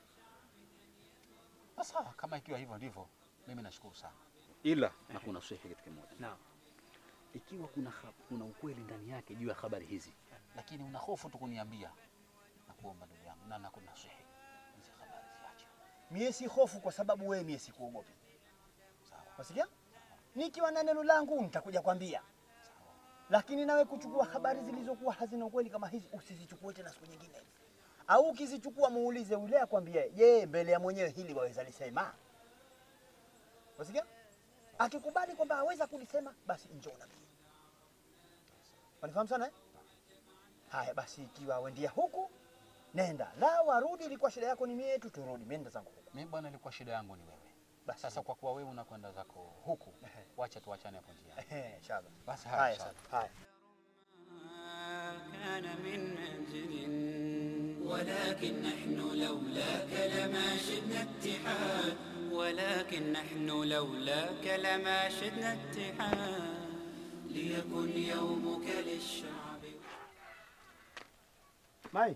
Sasa kama ikiwa hivyo ndivyo, mimi nashukuru sana, ila na kuna swehe kitu kimoja. Naam. Ikiwa kuna, ha- kuna ukweli ndani yake juu ya habari hizi, lakini una hofu tu kuniambia, nakuomba ndugu yangu, na nakuna swehe hizi habari ziache. Mie si hofu kwa sababu wewe mie sikuogopi. Wasikia? Nikiwa na neno langu nitakuja kwambia. Lakini nawe kuchukua habari zilizokuwa hazina ukweli kama hizi usizichukue tena siku nyingine. Au ukizichukua muulize yule akwambie, je, mbele ya mwenyewe hili waweza lisema? Wasikia? Akikubali kwamba aweza kulisema basi njoo na mimi. Wanifahamu sana eh? Haya basi ikiwa wendia huku nenda. La warudi ilikuwa shida yako ni mie tu turudi. Mimi nenda zangu huku. Mimi bwana, ilikuwa shida yangu ni wewe. Basi sasa kwa kuwa wewe unakwenda zako huku, wacha tuachane hapo njiani. Ehe, inshallah. Basi Haya haya, sana. sawa. Haya. كان من منزل ولكن نحن لولاك لما شدنا اتحاد ولكن نحن لولاك لما شدنا اتحاد ليكن يومك للشعب Mai.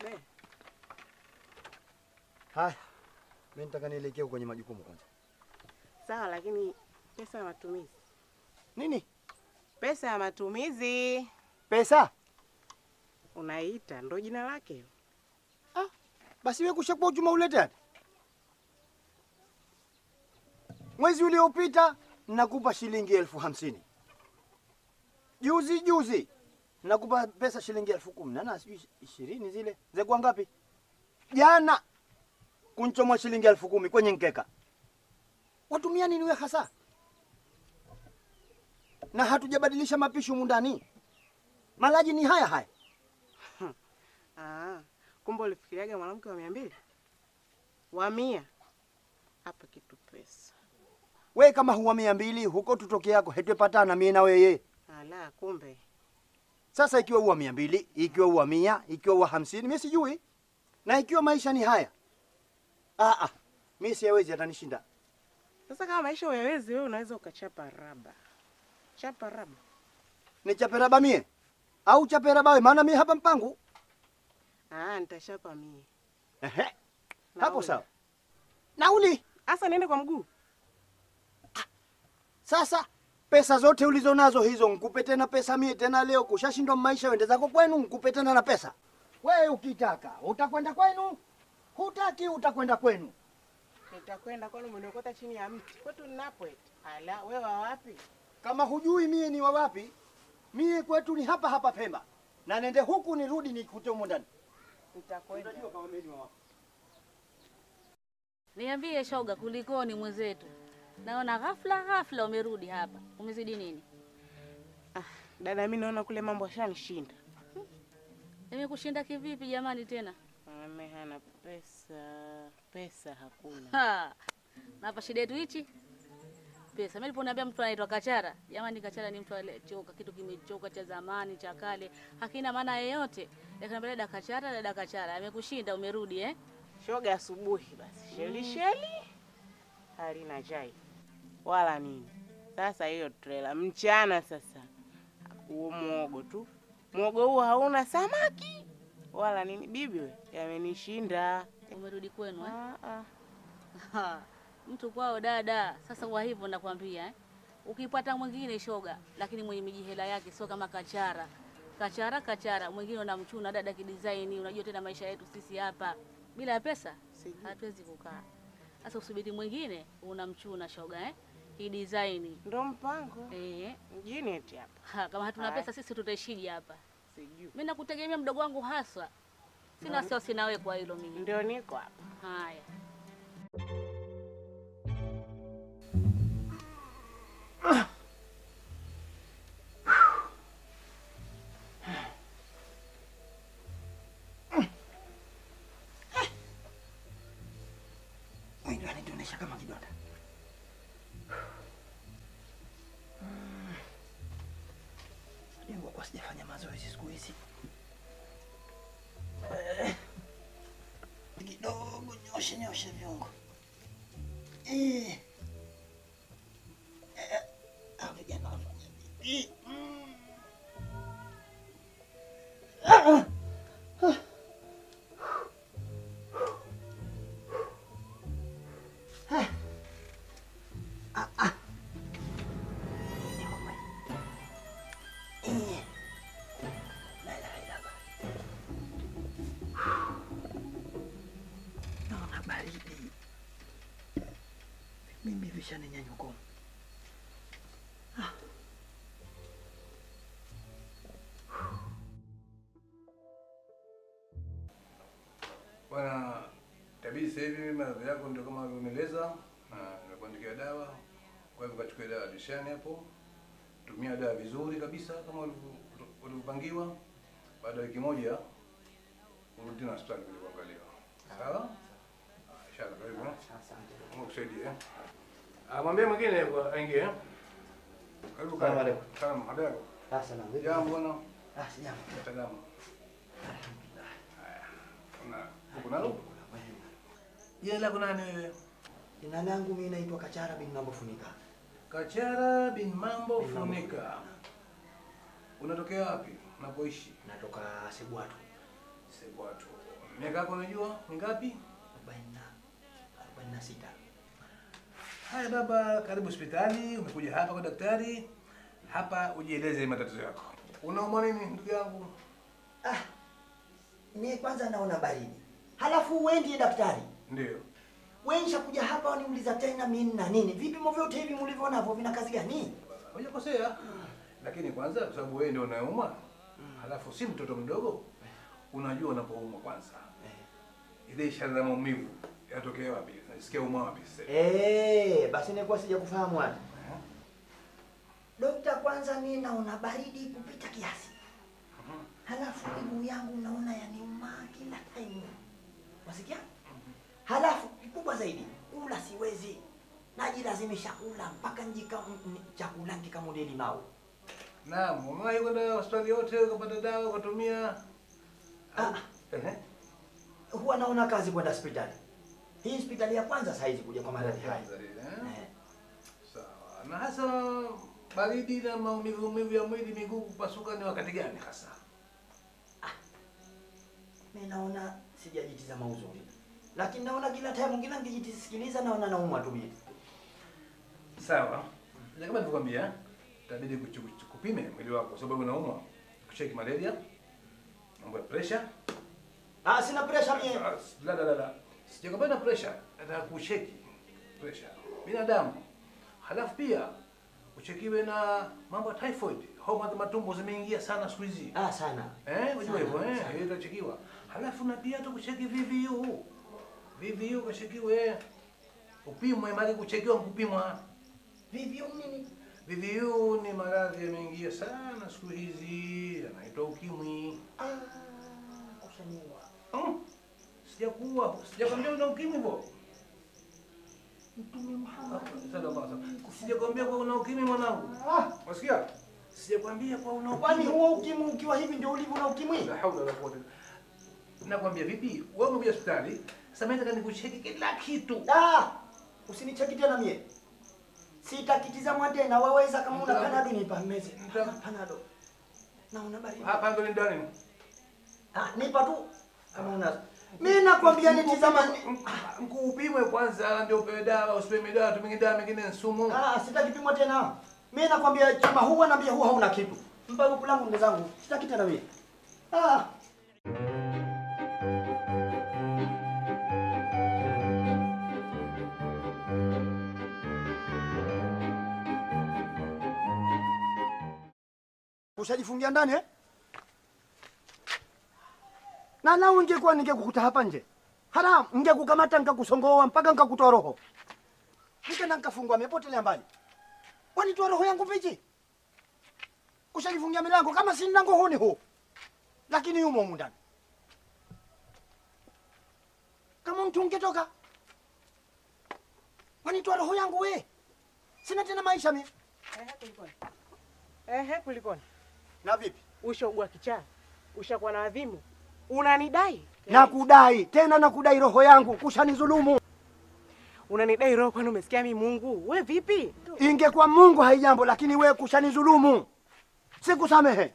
Haya. Mimi nataka nielekee kwenye majukumu kwanza. Sawa, lakini pesa ya matumizi. Nini? Pesa ya matumizi Pesa? unaita, ndo jina lake. Basi wewe kushakuwa uchuma ulete hadi. Mwezi uliopita nakupa shilingi elfu hamsini. Juzi juzi nakupa pesa shilingi elfu kumi na na sijui ishirini zile zekuwa ngapi? Jana kunchomwa shilingi elfu kumi kwenye nkeka. Watumia nini we hasa? Na hatujabadilisha mapishi humu ndani. Malaji ni haya haya. Ah, kumbe ulifikiriaga mwanamke wa mia mbili wa mia hapa kitu pesa. We kama huwa mia mbili huko tutoke yako hetwepatana mie na weye. Ala, kumbe Sasa ikiwa huwa mia mbili, ikiwa huwa mia, ikiwa huwa hamsini, mi sijui. Na ikiwa maisha ni haya, ah, ah, mi siyawezi, atanishinda. sasa. Kama maisha uyawezi, wewe unaweza ukachapa raba, chapa raba. Nichape raba mie au chape raba we? Maana mi hapa mpangu. Ah, nitachapa mie. Ehe, hapo Nauli. sawa. Nauli Sasa niende kwa mguu. sasa, pesa zote ulizo nazo hizo nkupe tena pesa mie tena leo? Kushashindwa maisha, wende zako kwenu, nkupe tena na pesa. We ukitaka utakwenda kwenu, hutaki utakwenda kwenu. Nitakwenda kwani umeniokota chini ya mti kwetu ninapo eti. Ala, wewe wa wapi? Kama hujui mie ni wa wapi, mie kwetu ni hapa hapa Pemba, na nende huku nirudi nikute humo ndani. Nitakwenda. Utajua kama mimi ni wa wapi. Niambie shoga, kulikoni mwenzetu? Naona ghafla ghafla umerudi hapa, umezidi nini? Dada, mimi naona kule mambo yashanishinda. Imekushinda kivipi jamani tena? Ame hana pesa, pesa hakuna. Ha, na hapa shida yetu hichi pesa. Mimi niliponiambia mtu anaitwa Kachara, jamani, Kachara ni mtu aliyechoka, kitu kimechoka cha zamani cha kale, hakina maana yeyote. Nikamwambia dada Kachara, dada Kachara, amekushinda umerudi eh? Shoga asubuhi basi, sheli sheli halina chai wala nini. Sasa hiyo trela mchana, sasa huo mwogo tu, mwogo huo hauna samaki wala nini. Bibi we, yamenishinda. Umerudi kwenu eh? Ha, mtu kwao dada. Sasa kwa hivyo nakwambia eh? Ukipata mwingine shoga, lakini mwenye mijihela yake, sio kama Kachara. Kachara Kachara, mwingine unamchuna dada kidesign. Unajua tena maisha yetu sisi hapa bila pesa hatuwezi kukaa. Sasa usubiri mwingine unamchuna shoga eh? Kidesign ndo mpango eh, mjini eti hapa. Ha, kama hatuna Haya. pesa sisi tutaishije hapa? Sijui. Mimi nakutegemea mdogo wangu haswa, sina Ndo- wasiwasi nawe kwa hilo mimi. Ndio niko hapa. Haya. Mwili wanituonesha kama kidonda. Jengwa kwa sijafanya mazoezi siku hizi. Eh, Kidogo nyoshe nyoshe viungo. Eh. Eh, hao vijana wanafanya vipi? Mm. Ah, ah. Naona baridi. Mimi vishaninyanyuka. Ah. Bwana tabii, sasa hivi maradhi yako ndio kama ulivyoeleza, na nimekuandikia dawa. Kwa hivyo kachukua dawa dishani hapo, tumia dawa vizuri kabisa kama ulivyo- ulivyopangiwa. Baada ya wiki moja urudi tena hospitali kuja kuangaliwa. Sawa? Ah, Inshallah, karibu. eh. Mungu akusaidie. eh. Ah, mwambie mwingine kwa- aingie. eh. Karibu Salamu karibu. alaikum. Salamu alaikum. Ah, salamu. Vipi? Jambo bwana. Ah, sijambo. Salama. Haya. Kuna uko nalo? Jina lako nani wewe? Jina langu mimi naitwa Kachara bin Mambo Funika. Kachara bin Mambo Bin Mambo Funika. Unatokea wapi? Unapoishi? Natoka Sebwatu. Sebwatu. Miaka yako unajua mingapi? 46. Haya baba, karibu hospitali. Umekuja hapa kwa daktari. Hapa ujieleze matatizo yako. Unaumwa nini ndugu yangu? Mie kwanza naona baridi, halafu wewe ndiye daktari. Ndio. Wewe nishakuja hapa waniuliza tena mimi na nini? Vipimo vyote hivi mlivyo navyo vina kazi gani? Hujakosea. Lakini kwanza kwa sababu wewe ndio unayeumwa, halafu si mtoto mdogo, unajua unapoumwa kwanza. Ile ishara za maumivu yatokea wapi? Nasikia umwa wapi sasa? Eh, basi nilikuwa sija kufahamu hata. Dokta, kwanza mimi naona baridi kupita kiasi. Halafu miguu yangu naona yaniuma kila time. Wasikia? Halafu kikubwa zaidi, kula siwezi. Najilazimisha kula mpaka njika m- m- chakula kikamude limau. Naam, umewahi kwenda hospitali yote ukapata dawa ukatumia? Ah, Ehe. huwa naona kazi kwenda hospitali. Hii hospitali ya kwanza saizi kuja kwa maradhi haya. Eh? Sawa. Na hasa baridi na maumivu maumivu ya mwili, miguu kupasuka ni wakati gani hasa? Mimi naona sijajitizama uzuri. Lakini naona kila time kila nikijitisikiliza naona naumwa tu mimi. Sawa. Na kama nilivyokuambia, itabidi kuchu- kuchu- kupime mwili wako kwa sababu unaumwa. Kucheki malaria, mambo ya pressure. Ah, sina pressure mimi. La la la la. Sijakwambia na pressure, nataka kucheki pressure. Binadamu. Halafu pia uchekiwe na mambo ya typhoid. Homa za matumbo zimeingia sana siku hizi. Ah, sana. Eh, unajua Sana, hivyo eh, sana. hiyo itachekiwa. Halafu na pia tu kucheki VVU. VVU kashekiwe. Upimwe mali kuchekiwa kupimwa. VVU nini? VVU ni maradhi yameingia sana siku hizi, yanaitwa ukimwi. Ah, kushaniwa. Mm. Sijakuwa, sijakwambia una ukimwi hivyo. Mtume Muhammad. Sallallahu alaihi wasallam. Sijakwambia kwa una ukimwi mwanangu. Wasikia? Sijakwambia kwa una ukimwi. Kwani huo ukimwi ukiwa hivi ndio ulivyo na ukimwi? La haula wala quwwata. Nakwambia vipi? Wewe umekuja hospitali, sasa mimi nataka nikucheki kila kitu. Ah, usinicheki tena mie. Sitakitizamwa tena, waweza kama una panado nipa meze. Panado. Naona baridi. Hapa ndo ni ndani. Ah, nipa tu kama una. Mimi nakwambia nitizama Mkuupimwe kwanza ndio upewe dawa, usipewe dawa, tumie dawa mengine ni sumu. Ah, sitakipimwa tena. Mimi nakwambia chuma huwa naambia huwa hauna kitu. Mpa huku langu ndugu zangu. Sitaki tena mimi. Ah. Ushajifungia ndani eh? Na lau ingekuwa ningekukuta hapa nje. Haram, ningekukamata nikakusongoa mpaka nikakutoa roho. Nikenda nikafungwa mepotelea mbali. Wanitoa roho yangu vipi? Ushajifungia milango kama si mlango huu ni huu. Lakini yumo humu ndani. Kama mtu ungetoka. Wanitoa roho yangu we. Sina tena maisha mimi. Ehe, kulikoni? Ehe, kulikoni? Na vipi? Ushaugua kichaa? Ushakuwa na adhimu? Unanidai? Nakudai tena nakudai roho yangu kushanizulumu. Unanidai roho kwani umesikia mimi Mungu? We vipi? Ingekuwa Mungu haijambo, lakini we kushanizulumu. Sikusamehe.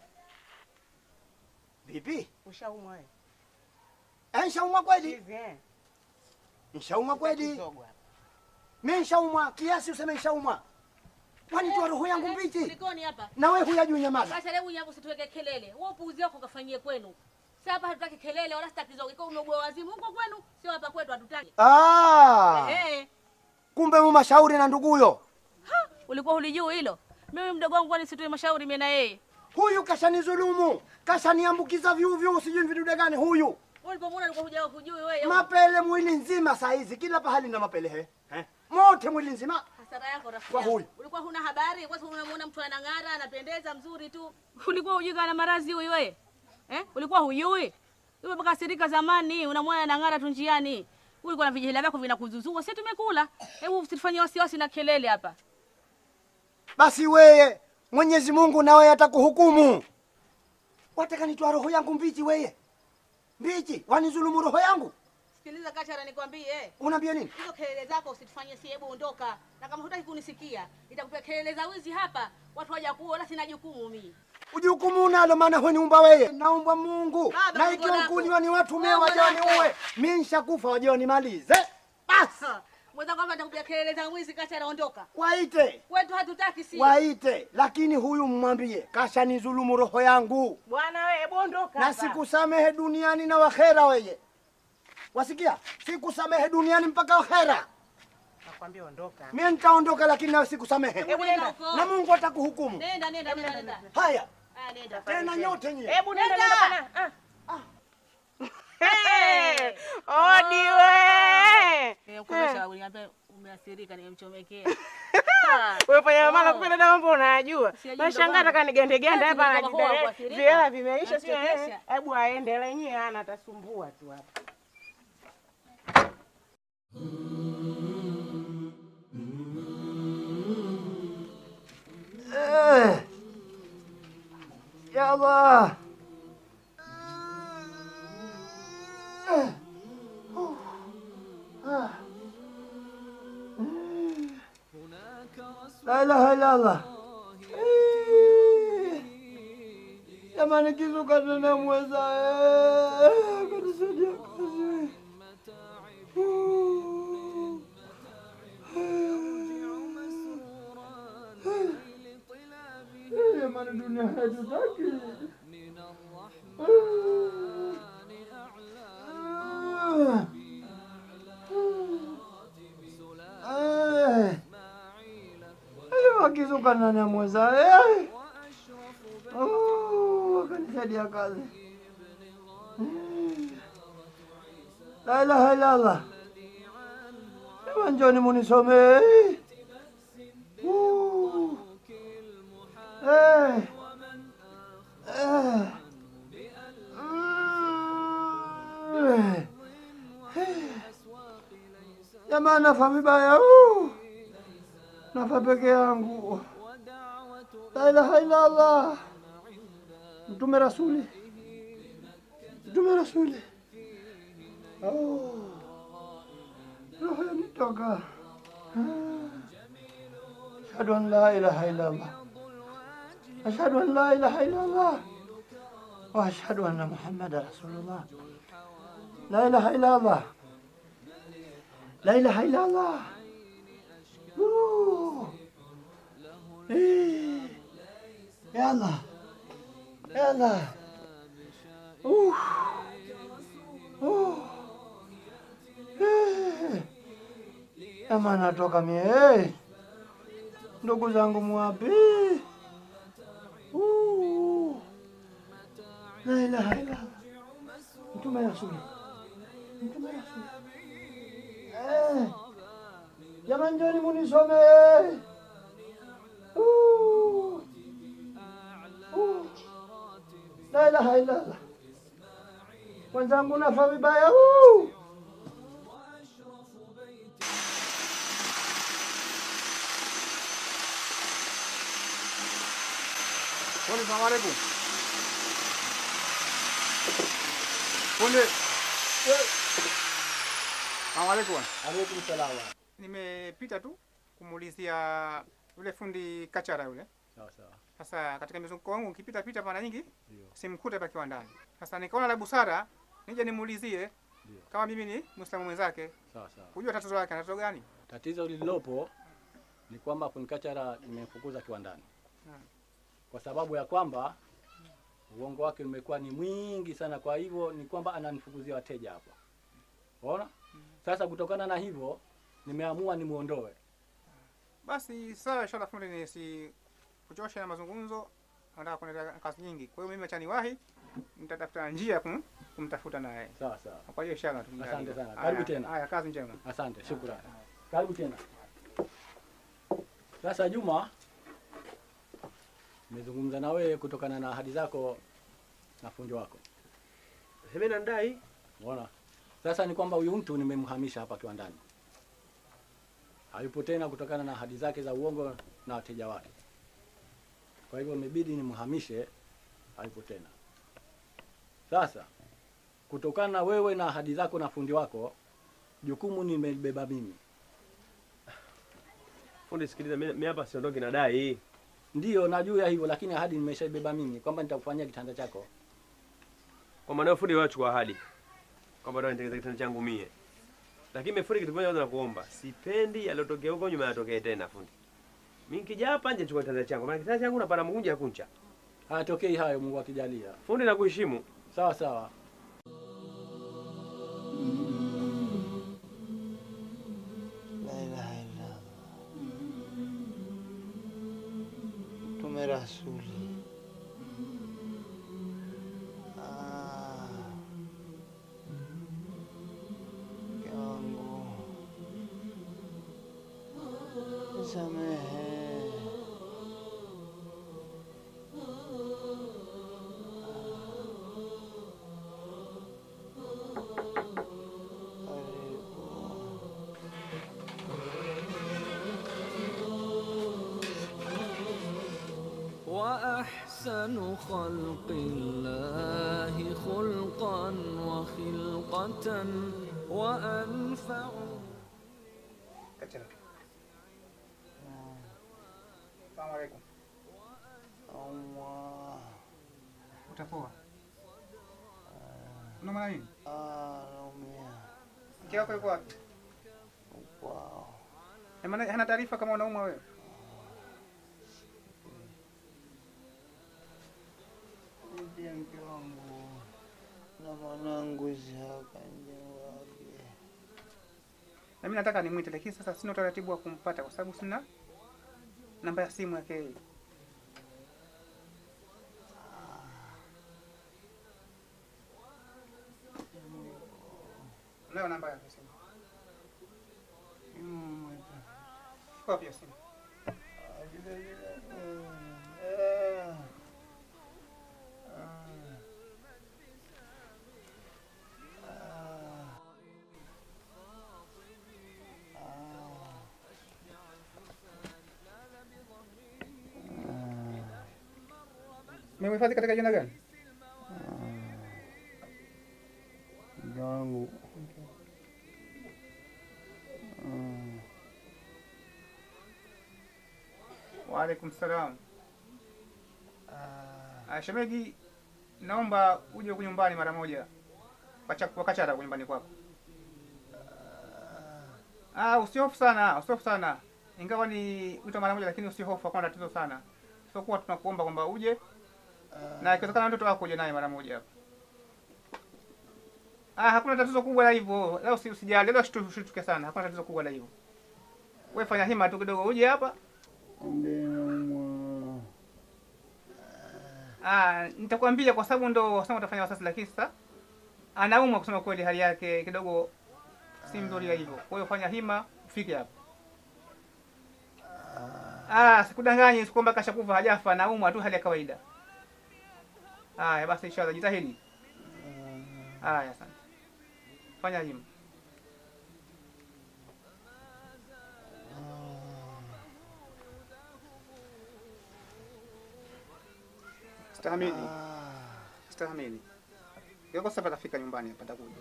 Vipi? Ushaumwa wewe? Eh, nishaumwa kweli? Chizi, eh. Nishaumwa kweli? Kizogo hapa. Mimi nishaumwa kiasi useme nishaumwa. Wanitoa roho yangu mbichi. Kulikoni hapa? Na wewe huyajui nyamaza. Basi hebu nyapo usituweke kelele. Wewe upuuzi wako kafanyie kwenu. Sasa hapa hatutaki kelele wala sitaki zogo. Iko umeugua wazimu huko kwenu, sio hapa kwetu hatutaki. Ah. Eh, Kumbe mumashauri na nduguyo. ulikuwa hulijui hilo? Mimi mdogo wangu kwani sitoi mashauri mimi na yeye. Huyu kashanizulumu, kashaniambukiza vyuvyu, sijui vidude gani huyu. Wewe ulipomwona ulikuwa hujao kujui wewe. Mapele mwili nzima saa hizi, kila pahali na mapele he. Eh? Mote mwili nzima. Hasara yako rafiki. Kwa yangu. huyu. Ulikuwa huna habari, kwa sababu unamuona mtu anang'ara, anapendeza, mzuri tu. Ulikuwa hujui kana maradhi huyu wewe? Eh? Ulikuwa hujui? Wewe mpaka sirika zamani, unamwona anang'ara tu njiani. Ulikuwa na vijihela vyako vinakuzuzua, sisi tumekula. Hebu usifanye wasiwasi na kelele hapa. Basi weye Mwenyezi Mungu nawe atakuhukumu. Wataka nitoa roho yangu mbichi weye? Mbichi, wanizulumu roho yangu? Sikiliza Kachara, nikwambie. Unaambia nini? Hizo kelele zako usitufanyie si, hebu ondoka. Na kama hutaki kunisikia, nitakupea kelele za wizi hapa. Watu waja kuona, sina jukumu mimi. Ujukumu unalo maana huniumba wewe. Naumbwa Mungu. Baba, Na Mungu ikiwa wako. mkuni wani watu mie Mungu waje wako. waniue. Mimi nishakufa waje wanimalize. Basi. Mweza kwamba atakupiga kelele za mwizi kati anaondoka. Waite. Kwetu hatutaki si. Waite, lakini huyu mmwambie kashanizulumu roho yangu. Bwana wewe bondoka. na hapa. sikusamehe duniani na wakhera weye. Wasikia? Sikusamehe duniani mpaka wakhera. Nakwambia ondoka. Mimi nitaondoka lakini nawe sikusamehe. Hebu nenda. Na Mungu atakuhukumu. Nenda nenda nenda nenda. Haya. Ah, nenda. Tena nyote nyie. Hebu nenda nenda bana. Ah. Hey, Odi we. Nimekukomesha uniambia umeathirika nimemchomekea. Wewe fanya Oh. mama kumbe dada mambo unayajua. Sijajua Nashangaa baba. nataka nigende gende Ati hapa ndio baba anajidai. kuathirika. Vihela vimeisha sio eh. Anachekesha. Hebu aende lenyewe ana atasumbua tu hapa. Eh. Ya Allah. Eh. Uh. Ah. Mm. La ilaha illa Allah. Eh. Jamani kizuka tena mweza. Eh. Kanisaidia kazi. Uh. Eh. Eh, Jamani dunia hatutaki. Eh. Eh, wakizuka nani amweza eh. Oh, wakanisaidia kazi. Eh. La ilaha illa Allah. Ema njoni munisome. Eh. Uh. Eh. Eh. Mm. Eh. Jamaa nafa vibaya. uh. Nafa peke yangu. La ilaha illa Allah. Mtume Rasuli. Mtume Rasuli. Oh. Roho yanitoka. Ashhadu an la ilaha illa Allah. أشهد أن لا إله إلا الله وأشهد أن محمد رسول الله لا إله إلا الله لا إله إلا الله أوه. إيه. يا الله يا الله أوه. أوه. إيه. Ama natoka mie eh. ndugu zangu mwapi? Uh. La ilaha illa Allah. Mtume Rasuli. Mtume Rasuli. Eh. Jamani njoni munisome. Uh. Uh. La ilaha illa Allah. Wenzangu nafa vibaya. Uh. Fundi, salamu alaikum. Fundi. Salamu alaikum. Alaikum salaam. Nimepita tu kumuulizia yule fundi kachara yule. Sawa sawa. Sasa katika mizunguko wangu nikipita pita mara nyingi Ndio. simkute hapa kiwandani. Sasa nikaona la busara nije nimuulizie Ndio. kama mimi ni Muislamu mwenzake Sawa sawa. kujua tatizo lake, tatizo gani? Tatizo lililopo ni kwamba kunikachara nimemfukuza kiwandani Hmm. kwa sababu ya kwamba uongo wake umekuwa ni mwingi sana. Kwa hivyo ni kwamba ananifukuzia wateja hapa, unaona. Sasa kutokana na hivyo nimeamua nimuondoe. Basi sawa, inshallah fundi, nisi kuchosha na mazungumzo, nataka kuendelea kazi nyingi. Kwa hiyo mimi acha niwahi, nitatafuta njia ya kum, kumtafuta naye. Sawa sawa. Kwa hiyo inshallah tumjaliwe. Asante sana, Haya, karibu tena. Haya, kazi njema. Asante, shukrani. Karibu tena. Sasa Juma, nimezungumza na wewe kutokana na ahadi zako na fundi wako. Mimi nandai Unaona? Sasa ni kwamba huyu mtu nimemhamisha hapa kiwandani, hayupo tena kutokana na ahadi zake za uongo na wateja wake. Kwa hivyo imebidi nimhamishe, hayupo tena. Sasa kutokana na wewe na ahadi zako na fundi wako, jukumu nimelibeba mimi. fundi, sikiliza, mimi mimi hapa siondoki na dai. Ndiyo, najua hivyo, lakini ahadi nimeshaibeba mimi kwamba nitakufanyia kitanda chako. Kwa maana fundi wachukua ahadi kwamba ndio nitengeza kitanda changu mie, lakini mefundi kitu kimoja kwanza nakuomba, sipendi yalotokea huko nyuma yatokee tena fundi. Mimi nikija hapa nje chukua kitanda changu, maana kitanda changu napana mkunja kuncha. Hayatokei hayo, Mungu akijalia. Fundi nakuheshimu. Sawa sawa. La ilaha illallah. Mtume Rasuli. Ah. Mke wangu. Nisamehe. وأحسن خلق الله خلقا وخلقة وأنفع Salamu alaikum. Allah. Utapoa. Unaumwa nini? Ah, naumia. Mke wako yuko wapi? Kwao. Eh, maana hana taarifa kama unaumwa wewe. Ndiye mke wangu na mwanangu Isihaka Njewage. Na mimi nataka nimwite lakini sasa sina utaratibu wa kumpata kwa sababu sina namba ya simu yake yeye. Unayo namba yake simu? Iko wapi hiyo simu? Mmehifadhi katika jina gani? Mke wangu. Mm. Waalaikum salam. Ah, shemegi, naomba uje huku nyumbani mara moja. Wacha wakachara huku nyumbani kwako. Ah, usihofu sana, usihofu sana. Ingawa ni wito mara moja lakini usihofu, hakuna tatizo sana. Sio kuwa tunakuomba kwamba uje na ikiwezekana mtoto wako uje naye mara moja hapa. Ah, hakuna tatizo kubwa la hivyo. Leo usi- usijali, leo shitu- usituke sana. Hakuna tatizo kubwa la hivyo. Wewe fanya hima tu kidogo uje hapa. Ah, nitakwambia kwa sababu ndo wasema utafanya wasasi, lakini sasa anaumwa kusema kweli, hali yake kidogo si mzuri ya hivyo. Kwa hiyo fanya hima ufike hapa. Ah, sikudanganyi, sikwamba kashakufa, hajafa, anaumwa tu, hali ya kawaida. Haya basi, inshallah jitahidi. Haya, asante. Fanya hima. Stahamili. Stahamili. Yoko sasa patafika nyumbani hapa takuja.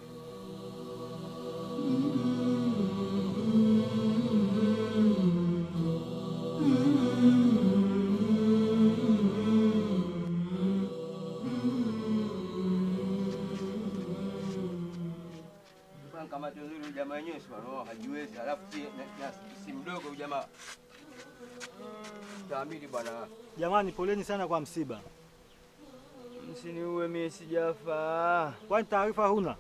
Bwana kamati nzuri huyu jamaa wenyewe si wanaoa hajiwezi, alafu si, na, na, si mdogo huyu jamaa. Taamili bwana. Jamani, poleni sana kwa msiba. Msiniue mie sijafa. Kwani taarifa huna?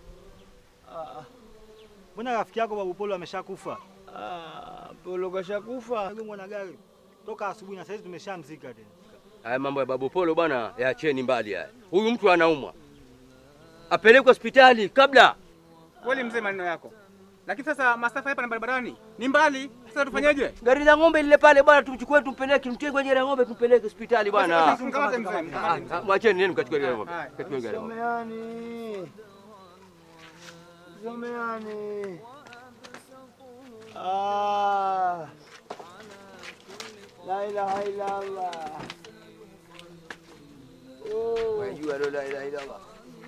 Mbona rafiki yako Babu Polo ameshakufa? Polo kashakufa. Agongwa na gari toka asubuhi na saizi tumeshamzika tena. Haya mambo ya Babu Polo bwana, yaacheni mbali haya. Huyu mtu anaumwa, apelekwe hospitali kabla. Kweli mzee, maneno yako. Lakini sasa masafa hapa na barabarani ni mbali. Sasa tufanyeje? Gari la ng'ombe lile pale bwana, tumchukue tumpeleke, tumtie kwenye gari la ng'ombe tumpeleke hospitali bwana. Basi, mkamate mzee, mkamate mzee. Ah, ah, Mwacheni nini mkachukue gari la ng'ombe. Haya. Kachukue gari la ng'ombe. Someani. Someani. Ah. La ilaha illa Allah. Oh. Wajua la ilaha illa Allah.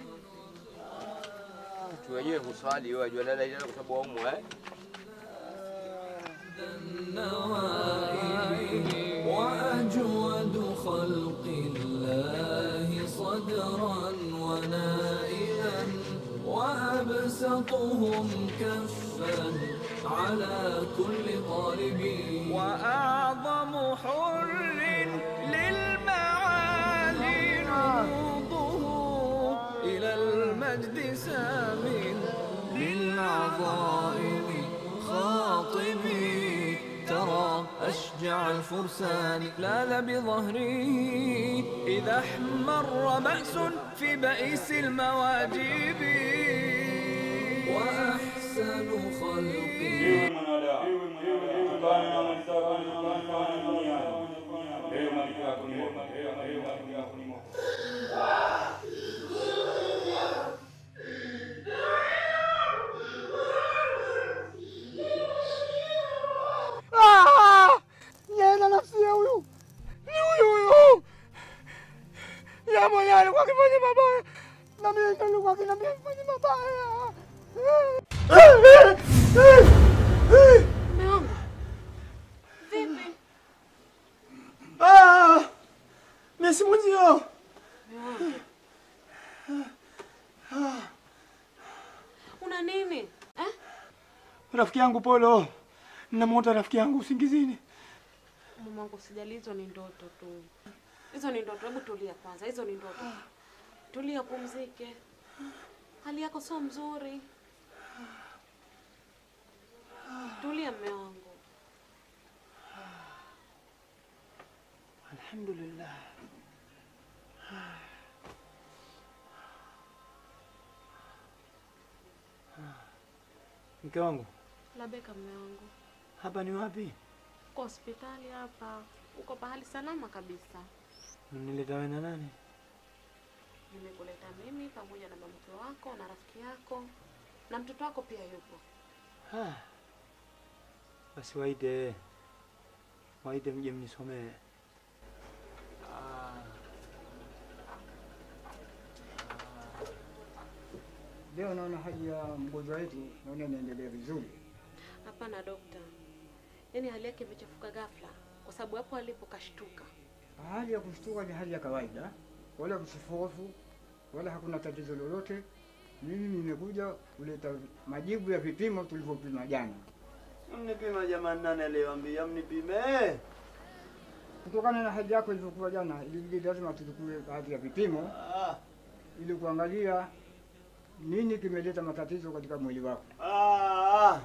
Mtu wenyewe huswali, wewe wajua la ilaha illa Allah kwa sababu waumwa eh? وأجود خلق الله صدرا ونائلا وأبسطهم كفا على كل طالب وأعظم حر للمعالي نهوضه إلى المجد سام للعظائم خاطبي ترى أشجع الفرسان لاذ بظهري إذا احمر بأس في بئيس المواجب وأحسن خلقي Ah! Yena nafsi ya huyu ni huyu huyu ya mwenye alikuwa akifanya mabaya na mimi ndo nilikuwa akiniambia nifanye mabaya. Mume wangu. Vipi? Ah! Mimi si mwenzio. Mume wangu. Una nini? Eh? Rafiki yangu Polo, namwota rafiki yangu usingizini. Mume wangu usijali, hizo ni ndoto tu. Hizo ni ndoto. Hebu tulia kwanza, hizo ni ndoto. Tulia, pumzike. Hali yako sio mzuri. Tulia mume wangu. Alhamdulillah. Mke wangu, Labeka mume wangu. hapa ni wapi? Uko hospitali hapa. Uko pahali salama kabisa. Mnileta wewe na nani? Nimekuleta mimi pamoja na mamke wako na rafiki yako na mtoto wako pia yupo. Ah. Basi waite waite mje mnisomee. Leo naona hali ya mgonjwa wetu naona inaendelea vizuri. Hapana dokta, yaani hali yake imechafuka ghafla, kwa sababu hapo alipo kashtuka. Hali ya kushtuka ni hali ya kawaida, wala kusifofu wala hakuna tatizo lolote. Mimi nimekuja kuleta majibu ya vipimo tulivyopima jana. Mnipima jamani, nani aliyewaambia mnipime? Kutokana na hali yako ilivyokuwa jana, ilibidi lazima tuchukue baadhi ya vipimo ili kuangalia nini kimeleta matatizo katika mwili wako. Ah.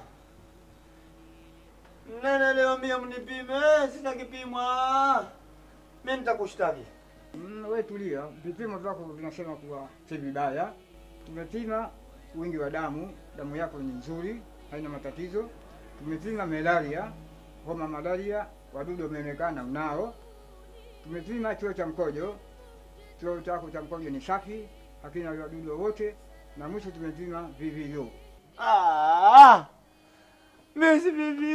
Nani aliyewaambia mnipime? Sina kipimwa. Mimi nitakushtaki. Mm, we tulia, vipimo vyako vinasema kuwa si vibaya. Tumepima wingi wa damu, damu yako ni nzuri, haina matatizo. Tumepima malaria, homa malaria, wadudu wameonekana unao. Tumepima choo cha mkojo, choo chako cha mkojo ni safi, hakina wadudu wowote, na mwisho tumepima VVU. Ah. Mimi si vivi.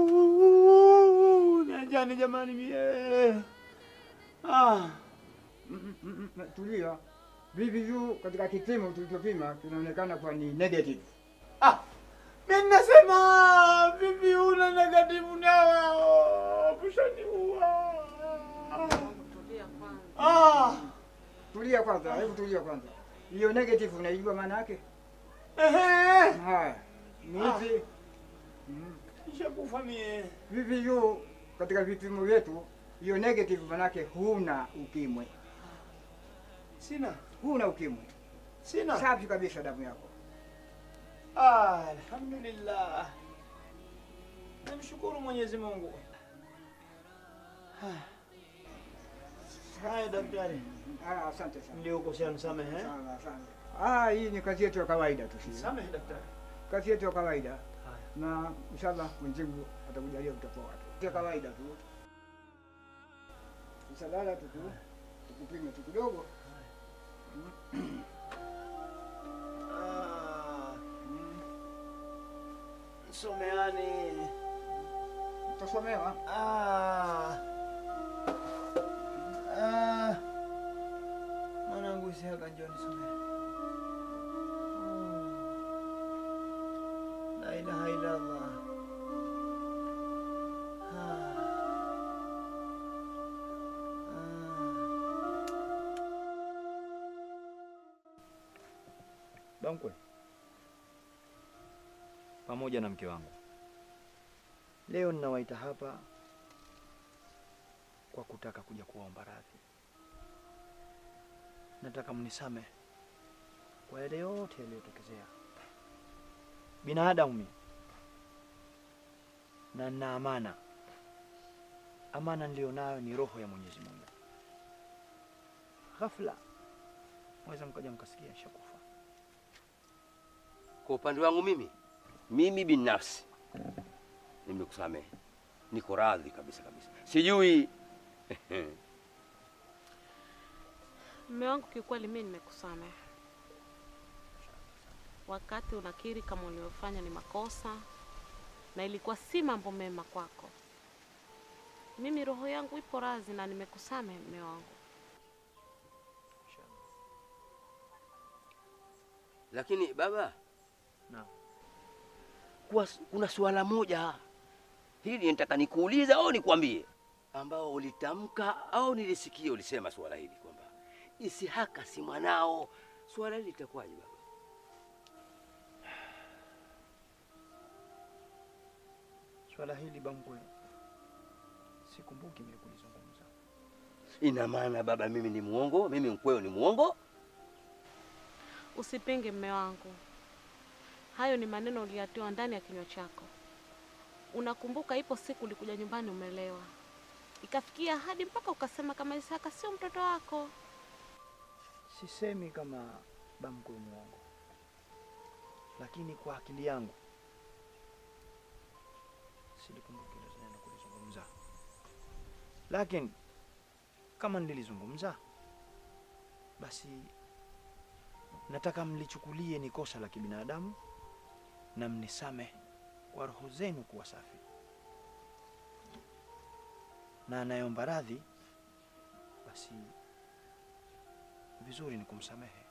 Niachane jamani mie. Ah. Mm, mm, mm, tulia. VVU katika kipimo tulichopima kinaonekana kuwa ni negative. Mimi nasema vivi una negative nao. Kushaniua. Tulia kwanza. Ah. Tulia kwanza, hebu tulia kwanza. Hiyo negative unaijua maana yake? Ehe. Haya. Ni hivi. Mm. Nishakufa mie. VVU katika vipimo vyetu hiyo negative manake huna ukimwi. Sina. Huna ukimwi. Sina. Safi kabisa damu yako. Ah, alhamdulillah. Namshukuru Mwenyezi Mungu. Ah. Haya daktari. Ah, asante sana. Niliokosea nisamehe. Sawa, asante. Ah, hii ni kazi yetu ya kawaida tu sisi. Samehe daktari. Kazi yetu ya kawaida. Na inshallah Mwenyezi Mungu atakujalia utapoa tu. Ya kawaida tu. Usalala tu tu. Tukupime tu kidogo. Ah. Someani. Utasomewa. Ah. Ah. Mwanangu Isihaka njoo nisomee. La ilaha illa Allah. Ah. Ah. Bamkwe pamoja na mke wangu, leo ninawaita hapa kwa kutaka kuja kuwaomba radhi. Nataka mnisamehe kwa yale yote yaliyotokezea. Binadamu mimi na nina amana. Amana nilionayo ni roho ya Mwenyezi Mungu. Ghafla mweza mkaja mkasikia nishakufa. Kwa upande wangu mimi, mimi binafsi nimekusamehe, niko radhi kabisa kabisa. Sijui Mume wangu, kiukweli mimi nimekusamehe. Wakati unakiri kama uliofanya ni makosa na ilikuwa si mambo mema kwako, mimi roho yangu ipo radhi na nimekusamehe mume wangu. lakini baba, Naam. kuwa kuna suala moja hili nitaka nikuuliza au nikwambie, ambao ulitamka au nilisikia ulisema suala hili kwamba Isihaka si mwanao. Suala hili litakuwaje baba? Swala hili Bamkwe, sikumbuki mimi kulizungumza. Ina maana baba, mimi ni muongo? Mimi mkweo ni muongo? Usipinge mme wangu, hayo ni maneno uliyatoa ndani ya kinywa chako. Unakumbuka ipo siku ulikuja nyumbani umelewa, ikafikia hadi mpaka ukasema kama Isaka sio mtoto wako. Sisemi kama Bamkwe muongo, lakini kwa akili yangu silikumbuki hilo neno kulizungumza, lakini kama nililizungumza, basi nataka mlichukulie ni kosa la kibinadamu na mnisamehe kwa roho zenu kuwa safi, na anayeomba radhi basi vizuri ni kumsamehe.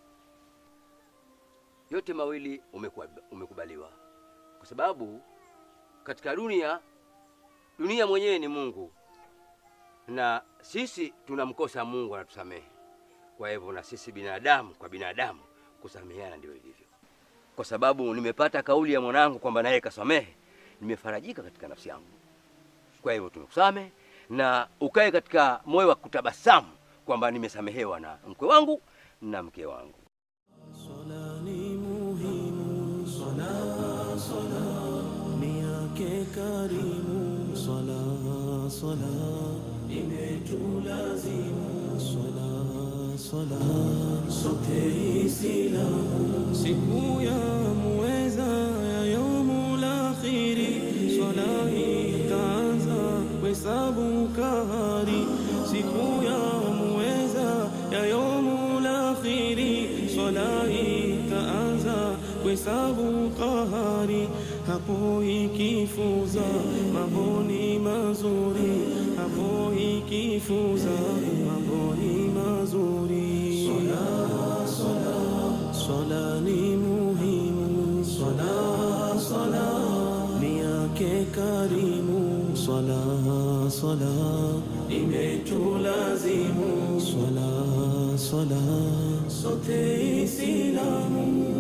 Yote mawili umekuwa- umekubaliwa, kwa sababu katika dunia, dunia mwenyewe ni Mungu na sisi tunamkosa Mungu, anatusamehe. Kwa hivyo na sisi binadamu kwa binadamu kusameheana ndio ilivyo. Kwa sababu nimepata kauli ya mwanangu kwamba naye kasamehe, nimefarajika katika nafsi yangu. Kwa hivyo tumekusamehe na ukae katika moyo wa kutabasamu kwamba nimesamehewa na mkwe wangu na mke wangu. Sala, sala, ni yake karimu. Sala, sala, imetulazimu. Sala, sala, sote Islamu. Siku ya muweza ya yaumul akhiri, swala itaanza kuhesabu kahari. Siku ya muweza ya yaumul akhiri, swala itaanza kuhesabu kahari. Hapo ikifuza mambo ni mazuri, hapo ikifuza mambo ni mazuri. Swala, swala, swala ni muhimu. Swala, swala ni yake karimu. Swala, swala imetulazimu. Swala, swala sote Islamu.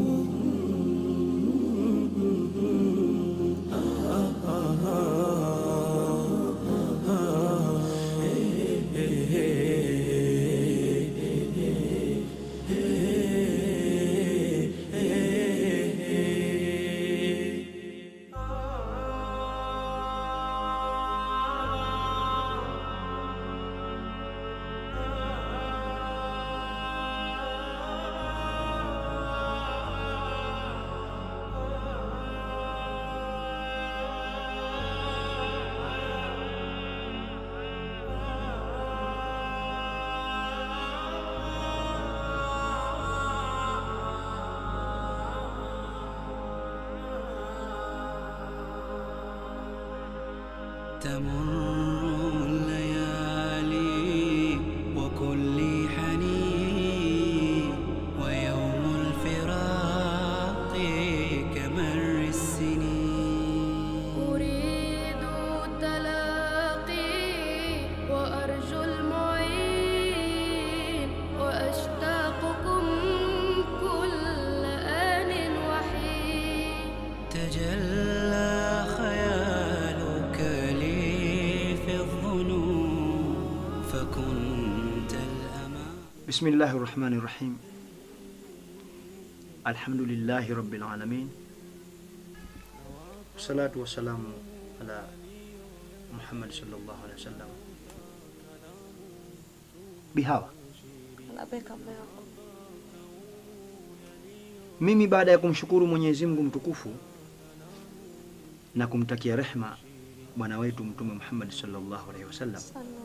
تمر الليالي وكل حنين ويوم الفراق كمر السنين أريد التلاقي وأرجو المعين وأشتاقكم كل Bismillahi rahmani rahim. Alhamdulillahi rabbil alamin. Wassalatu wassalamu ala Muhammad sallallahu alaihi wasallam. Bihawa, Labeka mume wangu. mimi baada ya kumshukuru Mwenyezi Mungu mtukufu na kumtakia rehma bwana wetu Mtume Muhammad sallallahu alaihi wasallam,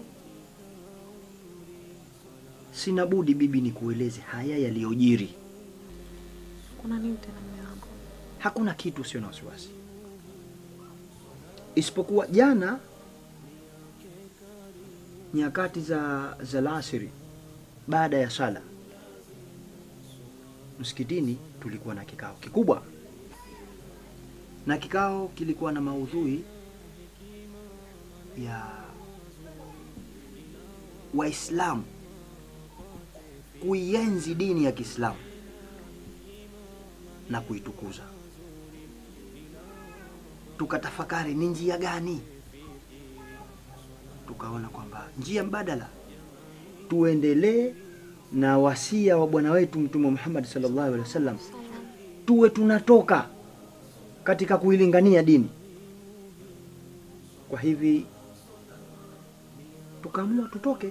sina budi bibi ni kueleze haya yaliyojiri. Kuna nini tena mume wangu? Hakuna kitu, usio na wasiwasi, isipokuwa jana nyakati za za alasiri, baada ya sala msikitini, tulikuwa na kikao kikubwa, na kikao kilikuwa na maudhui ya Waislamu kuienzi dini ya Kiislamu na kuitukuza. Tukatafakari ni njia gani, tukaona kwamba njia mbadala tuendelee na wasia wa bwana wetu Mtume Muhammad sallallahu alaihi wasallam, tuwe tunatoka katika kuilingania dini. Kwa hivi tukaamua tutoke.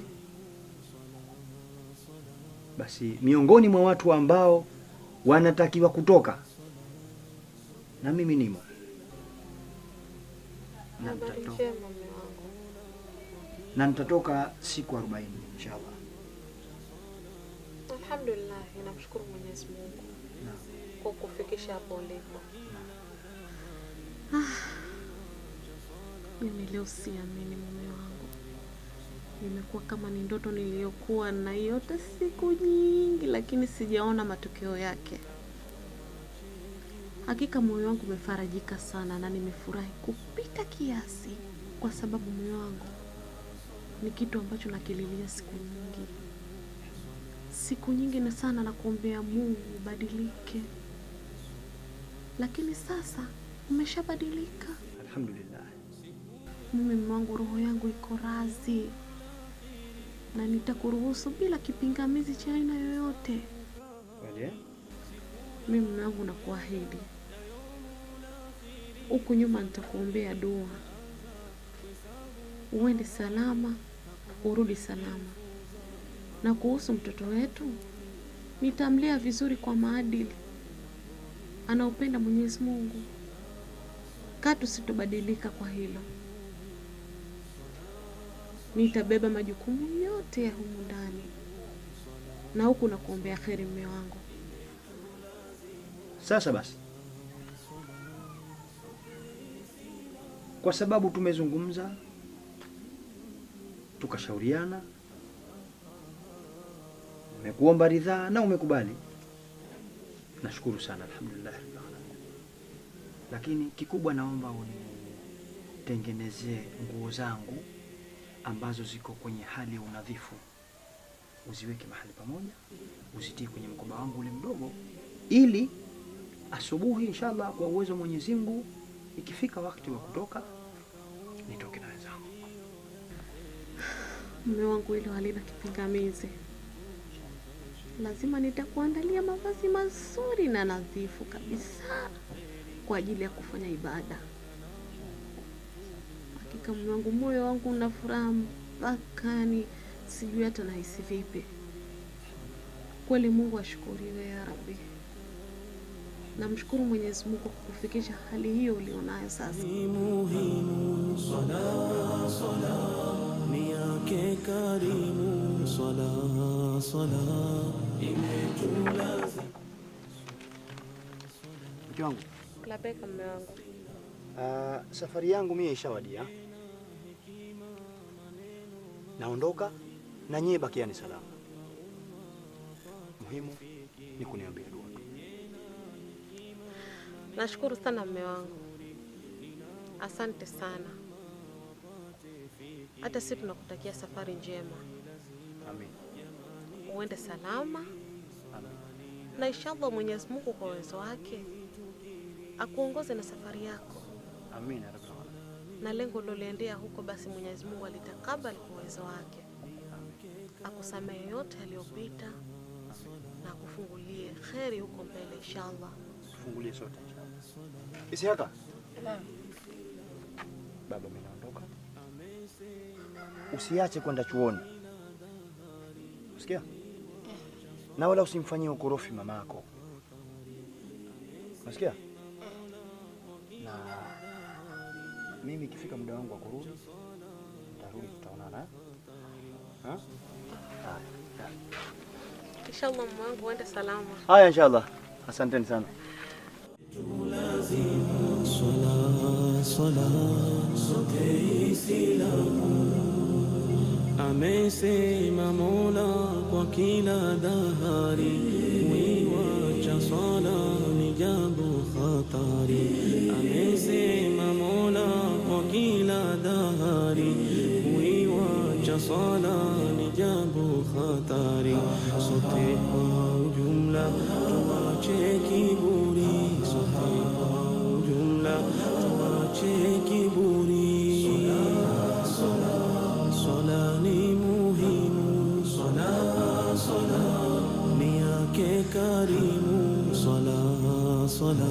Basi miongoni mwa watu ambao wanatakiwa kutoka na mimi nimo na Habari nitatoka, njema mume wangu. na nitatoka siku 40 inshallah. Alhamdulillah, namshukuru Mwenyezi Mungu kwa kufikisha hapo ulipo. Ah, mimi leo siamini mume wangu, imekuwa kama ni ndoto niliyokuwa naiota siku nyingi, lakini sijaona matokeo yake. Hakika moyo wangu umefarajika sana na nimefurahi kupita kiasi, kwa sababu moyo wangu ni kitu ambacho nakililia siku nyingi siku nyingi na sana na kuombea Mungu ubadilike, lakini sasa umeshabadilika. Alhamdulillah. Mimi mume wangu, roho yangu iko razi na nitakuruhusu bila kipingamizi cha aina yoyote. Kweli eh? Mimi mume wangu, nakuahidi huku nyuma nitakuombea dua, uende salama, urudi salama na kuhusu mtoto wetu nitamlea vizuri kwa maadili anaupenda Mwenyezi Mungu. Katu sitobadilika kwa hilo. Nitabeba majukumu yote ya humu ndani, na huku na kuombea kheri, mme wangu. Sasa basi, kwa sababu tumezungumza tukashauriana, umekuomba ridhaa na umekubali, nashukuru sana, alhamdulillah rabbil alamin. Lakini kikubwa, naomba unitengenezee nguo zangu ambazo ziko kwenye hali ya unadhifu, uziweke mahali pamoja, uzitie kwenye mkoba wangu ule mdogo, ili asubuhi inshallah, kwa uwezo wa Mwenyezi Mungu, ikifika wakati wa kutoka nitoke na wenzangu. Mume wangu, hilo halina kipingamizi. Lazima nitakuandalia mavazi mazuri na nadhifu kabisa kwa ajili ya kufanya ibada. Hakika mume wangu, moyo wangu una furaha mpaka ni sijui hata nahisi vipi. Kweli Mungu ashukuriwe ya Rabbi. Namshukuru Mwenyezi Mungu kwa kukufikisha hali hiyo ulionayo sasa. muhimu sala sala ni yake karimu sala sala imetulazi Mke wangu, Labeka mume wangu. ah, safari yangu mie ishawadia, naondoka na nyie bakiani salama. Muhimu ni kuniombea dua tu. Nashukuru sana mume wangu, asante sana. Hata sisi tunakutakia safari njema, Amin. uende salama Amin. na inshallah Mwenyezi Mungu kwa uwezo wake akuongoze na safari yako, Amin ya rabbil alamin. na lengo uliloliendea huko, basi Mwenyezi Mungu alitakabali kwa uwezo wake. akusamehe yote yaliyopita na akufungulie kheri huko mbele inshallah. Tufungulie sote inshallah. Isiaka, baba, mimi naondoka. Usiache kwenda chuoni, usikia? Na wala usimfanyie ukorofi mamako, unasikia? Na mimi ikifika muda wangu wa kurudi, nitarudi, tutaonana eh? Ha? Haya. Inshallah mume wangu uende salama. Haya, inshallah. Asanteni sana. Swala, swala, sote Islamu. Amesema Mola kwa kila dahari, kuiwacha swala ni jambo hatari. Amesema Mola kwa kila dahari, kuiwacha swala ni jambo hatari. Sote kwa ujumla tuache kiburi, sote kwa ujumla tuache kiburi. Swala ni muhimu, swala swala ni yake karimu, swala swala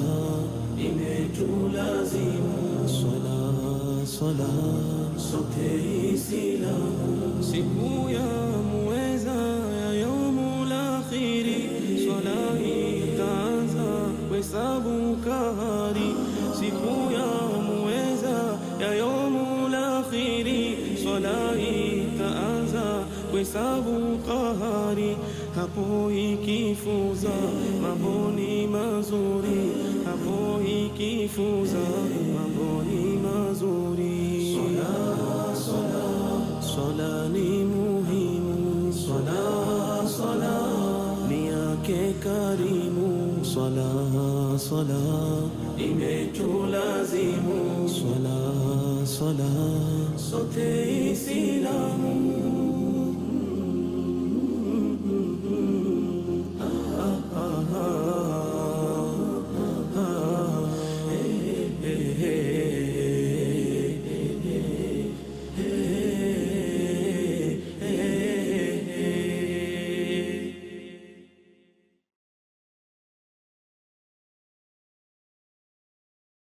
imetulazimu, swala swala sote Islamu, siku ya muweza ya yaumul akhiri, swala itaanza kuhesabu kahari, siku ya muweza ya yaumul akhiri, swala itaanza kuhesabu kahari, hapo ikifuza mambo ni mazuri, hapo ikifuza mambo ni mazuri. Swala, swala, swala ni muhimu, swala, swala ni yake karimu, swala, swala imetulazimu, swala, swala sote Islamu.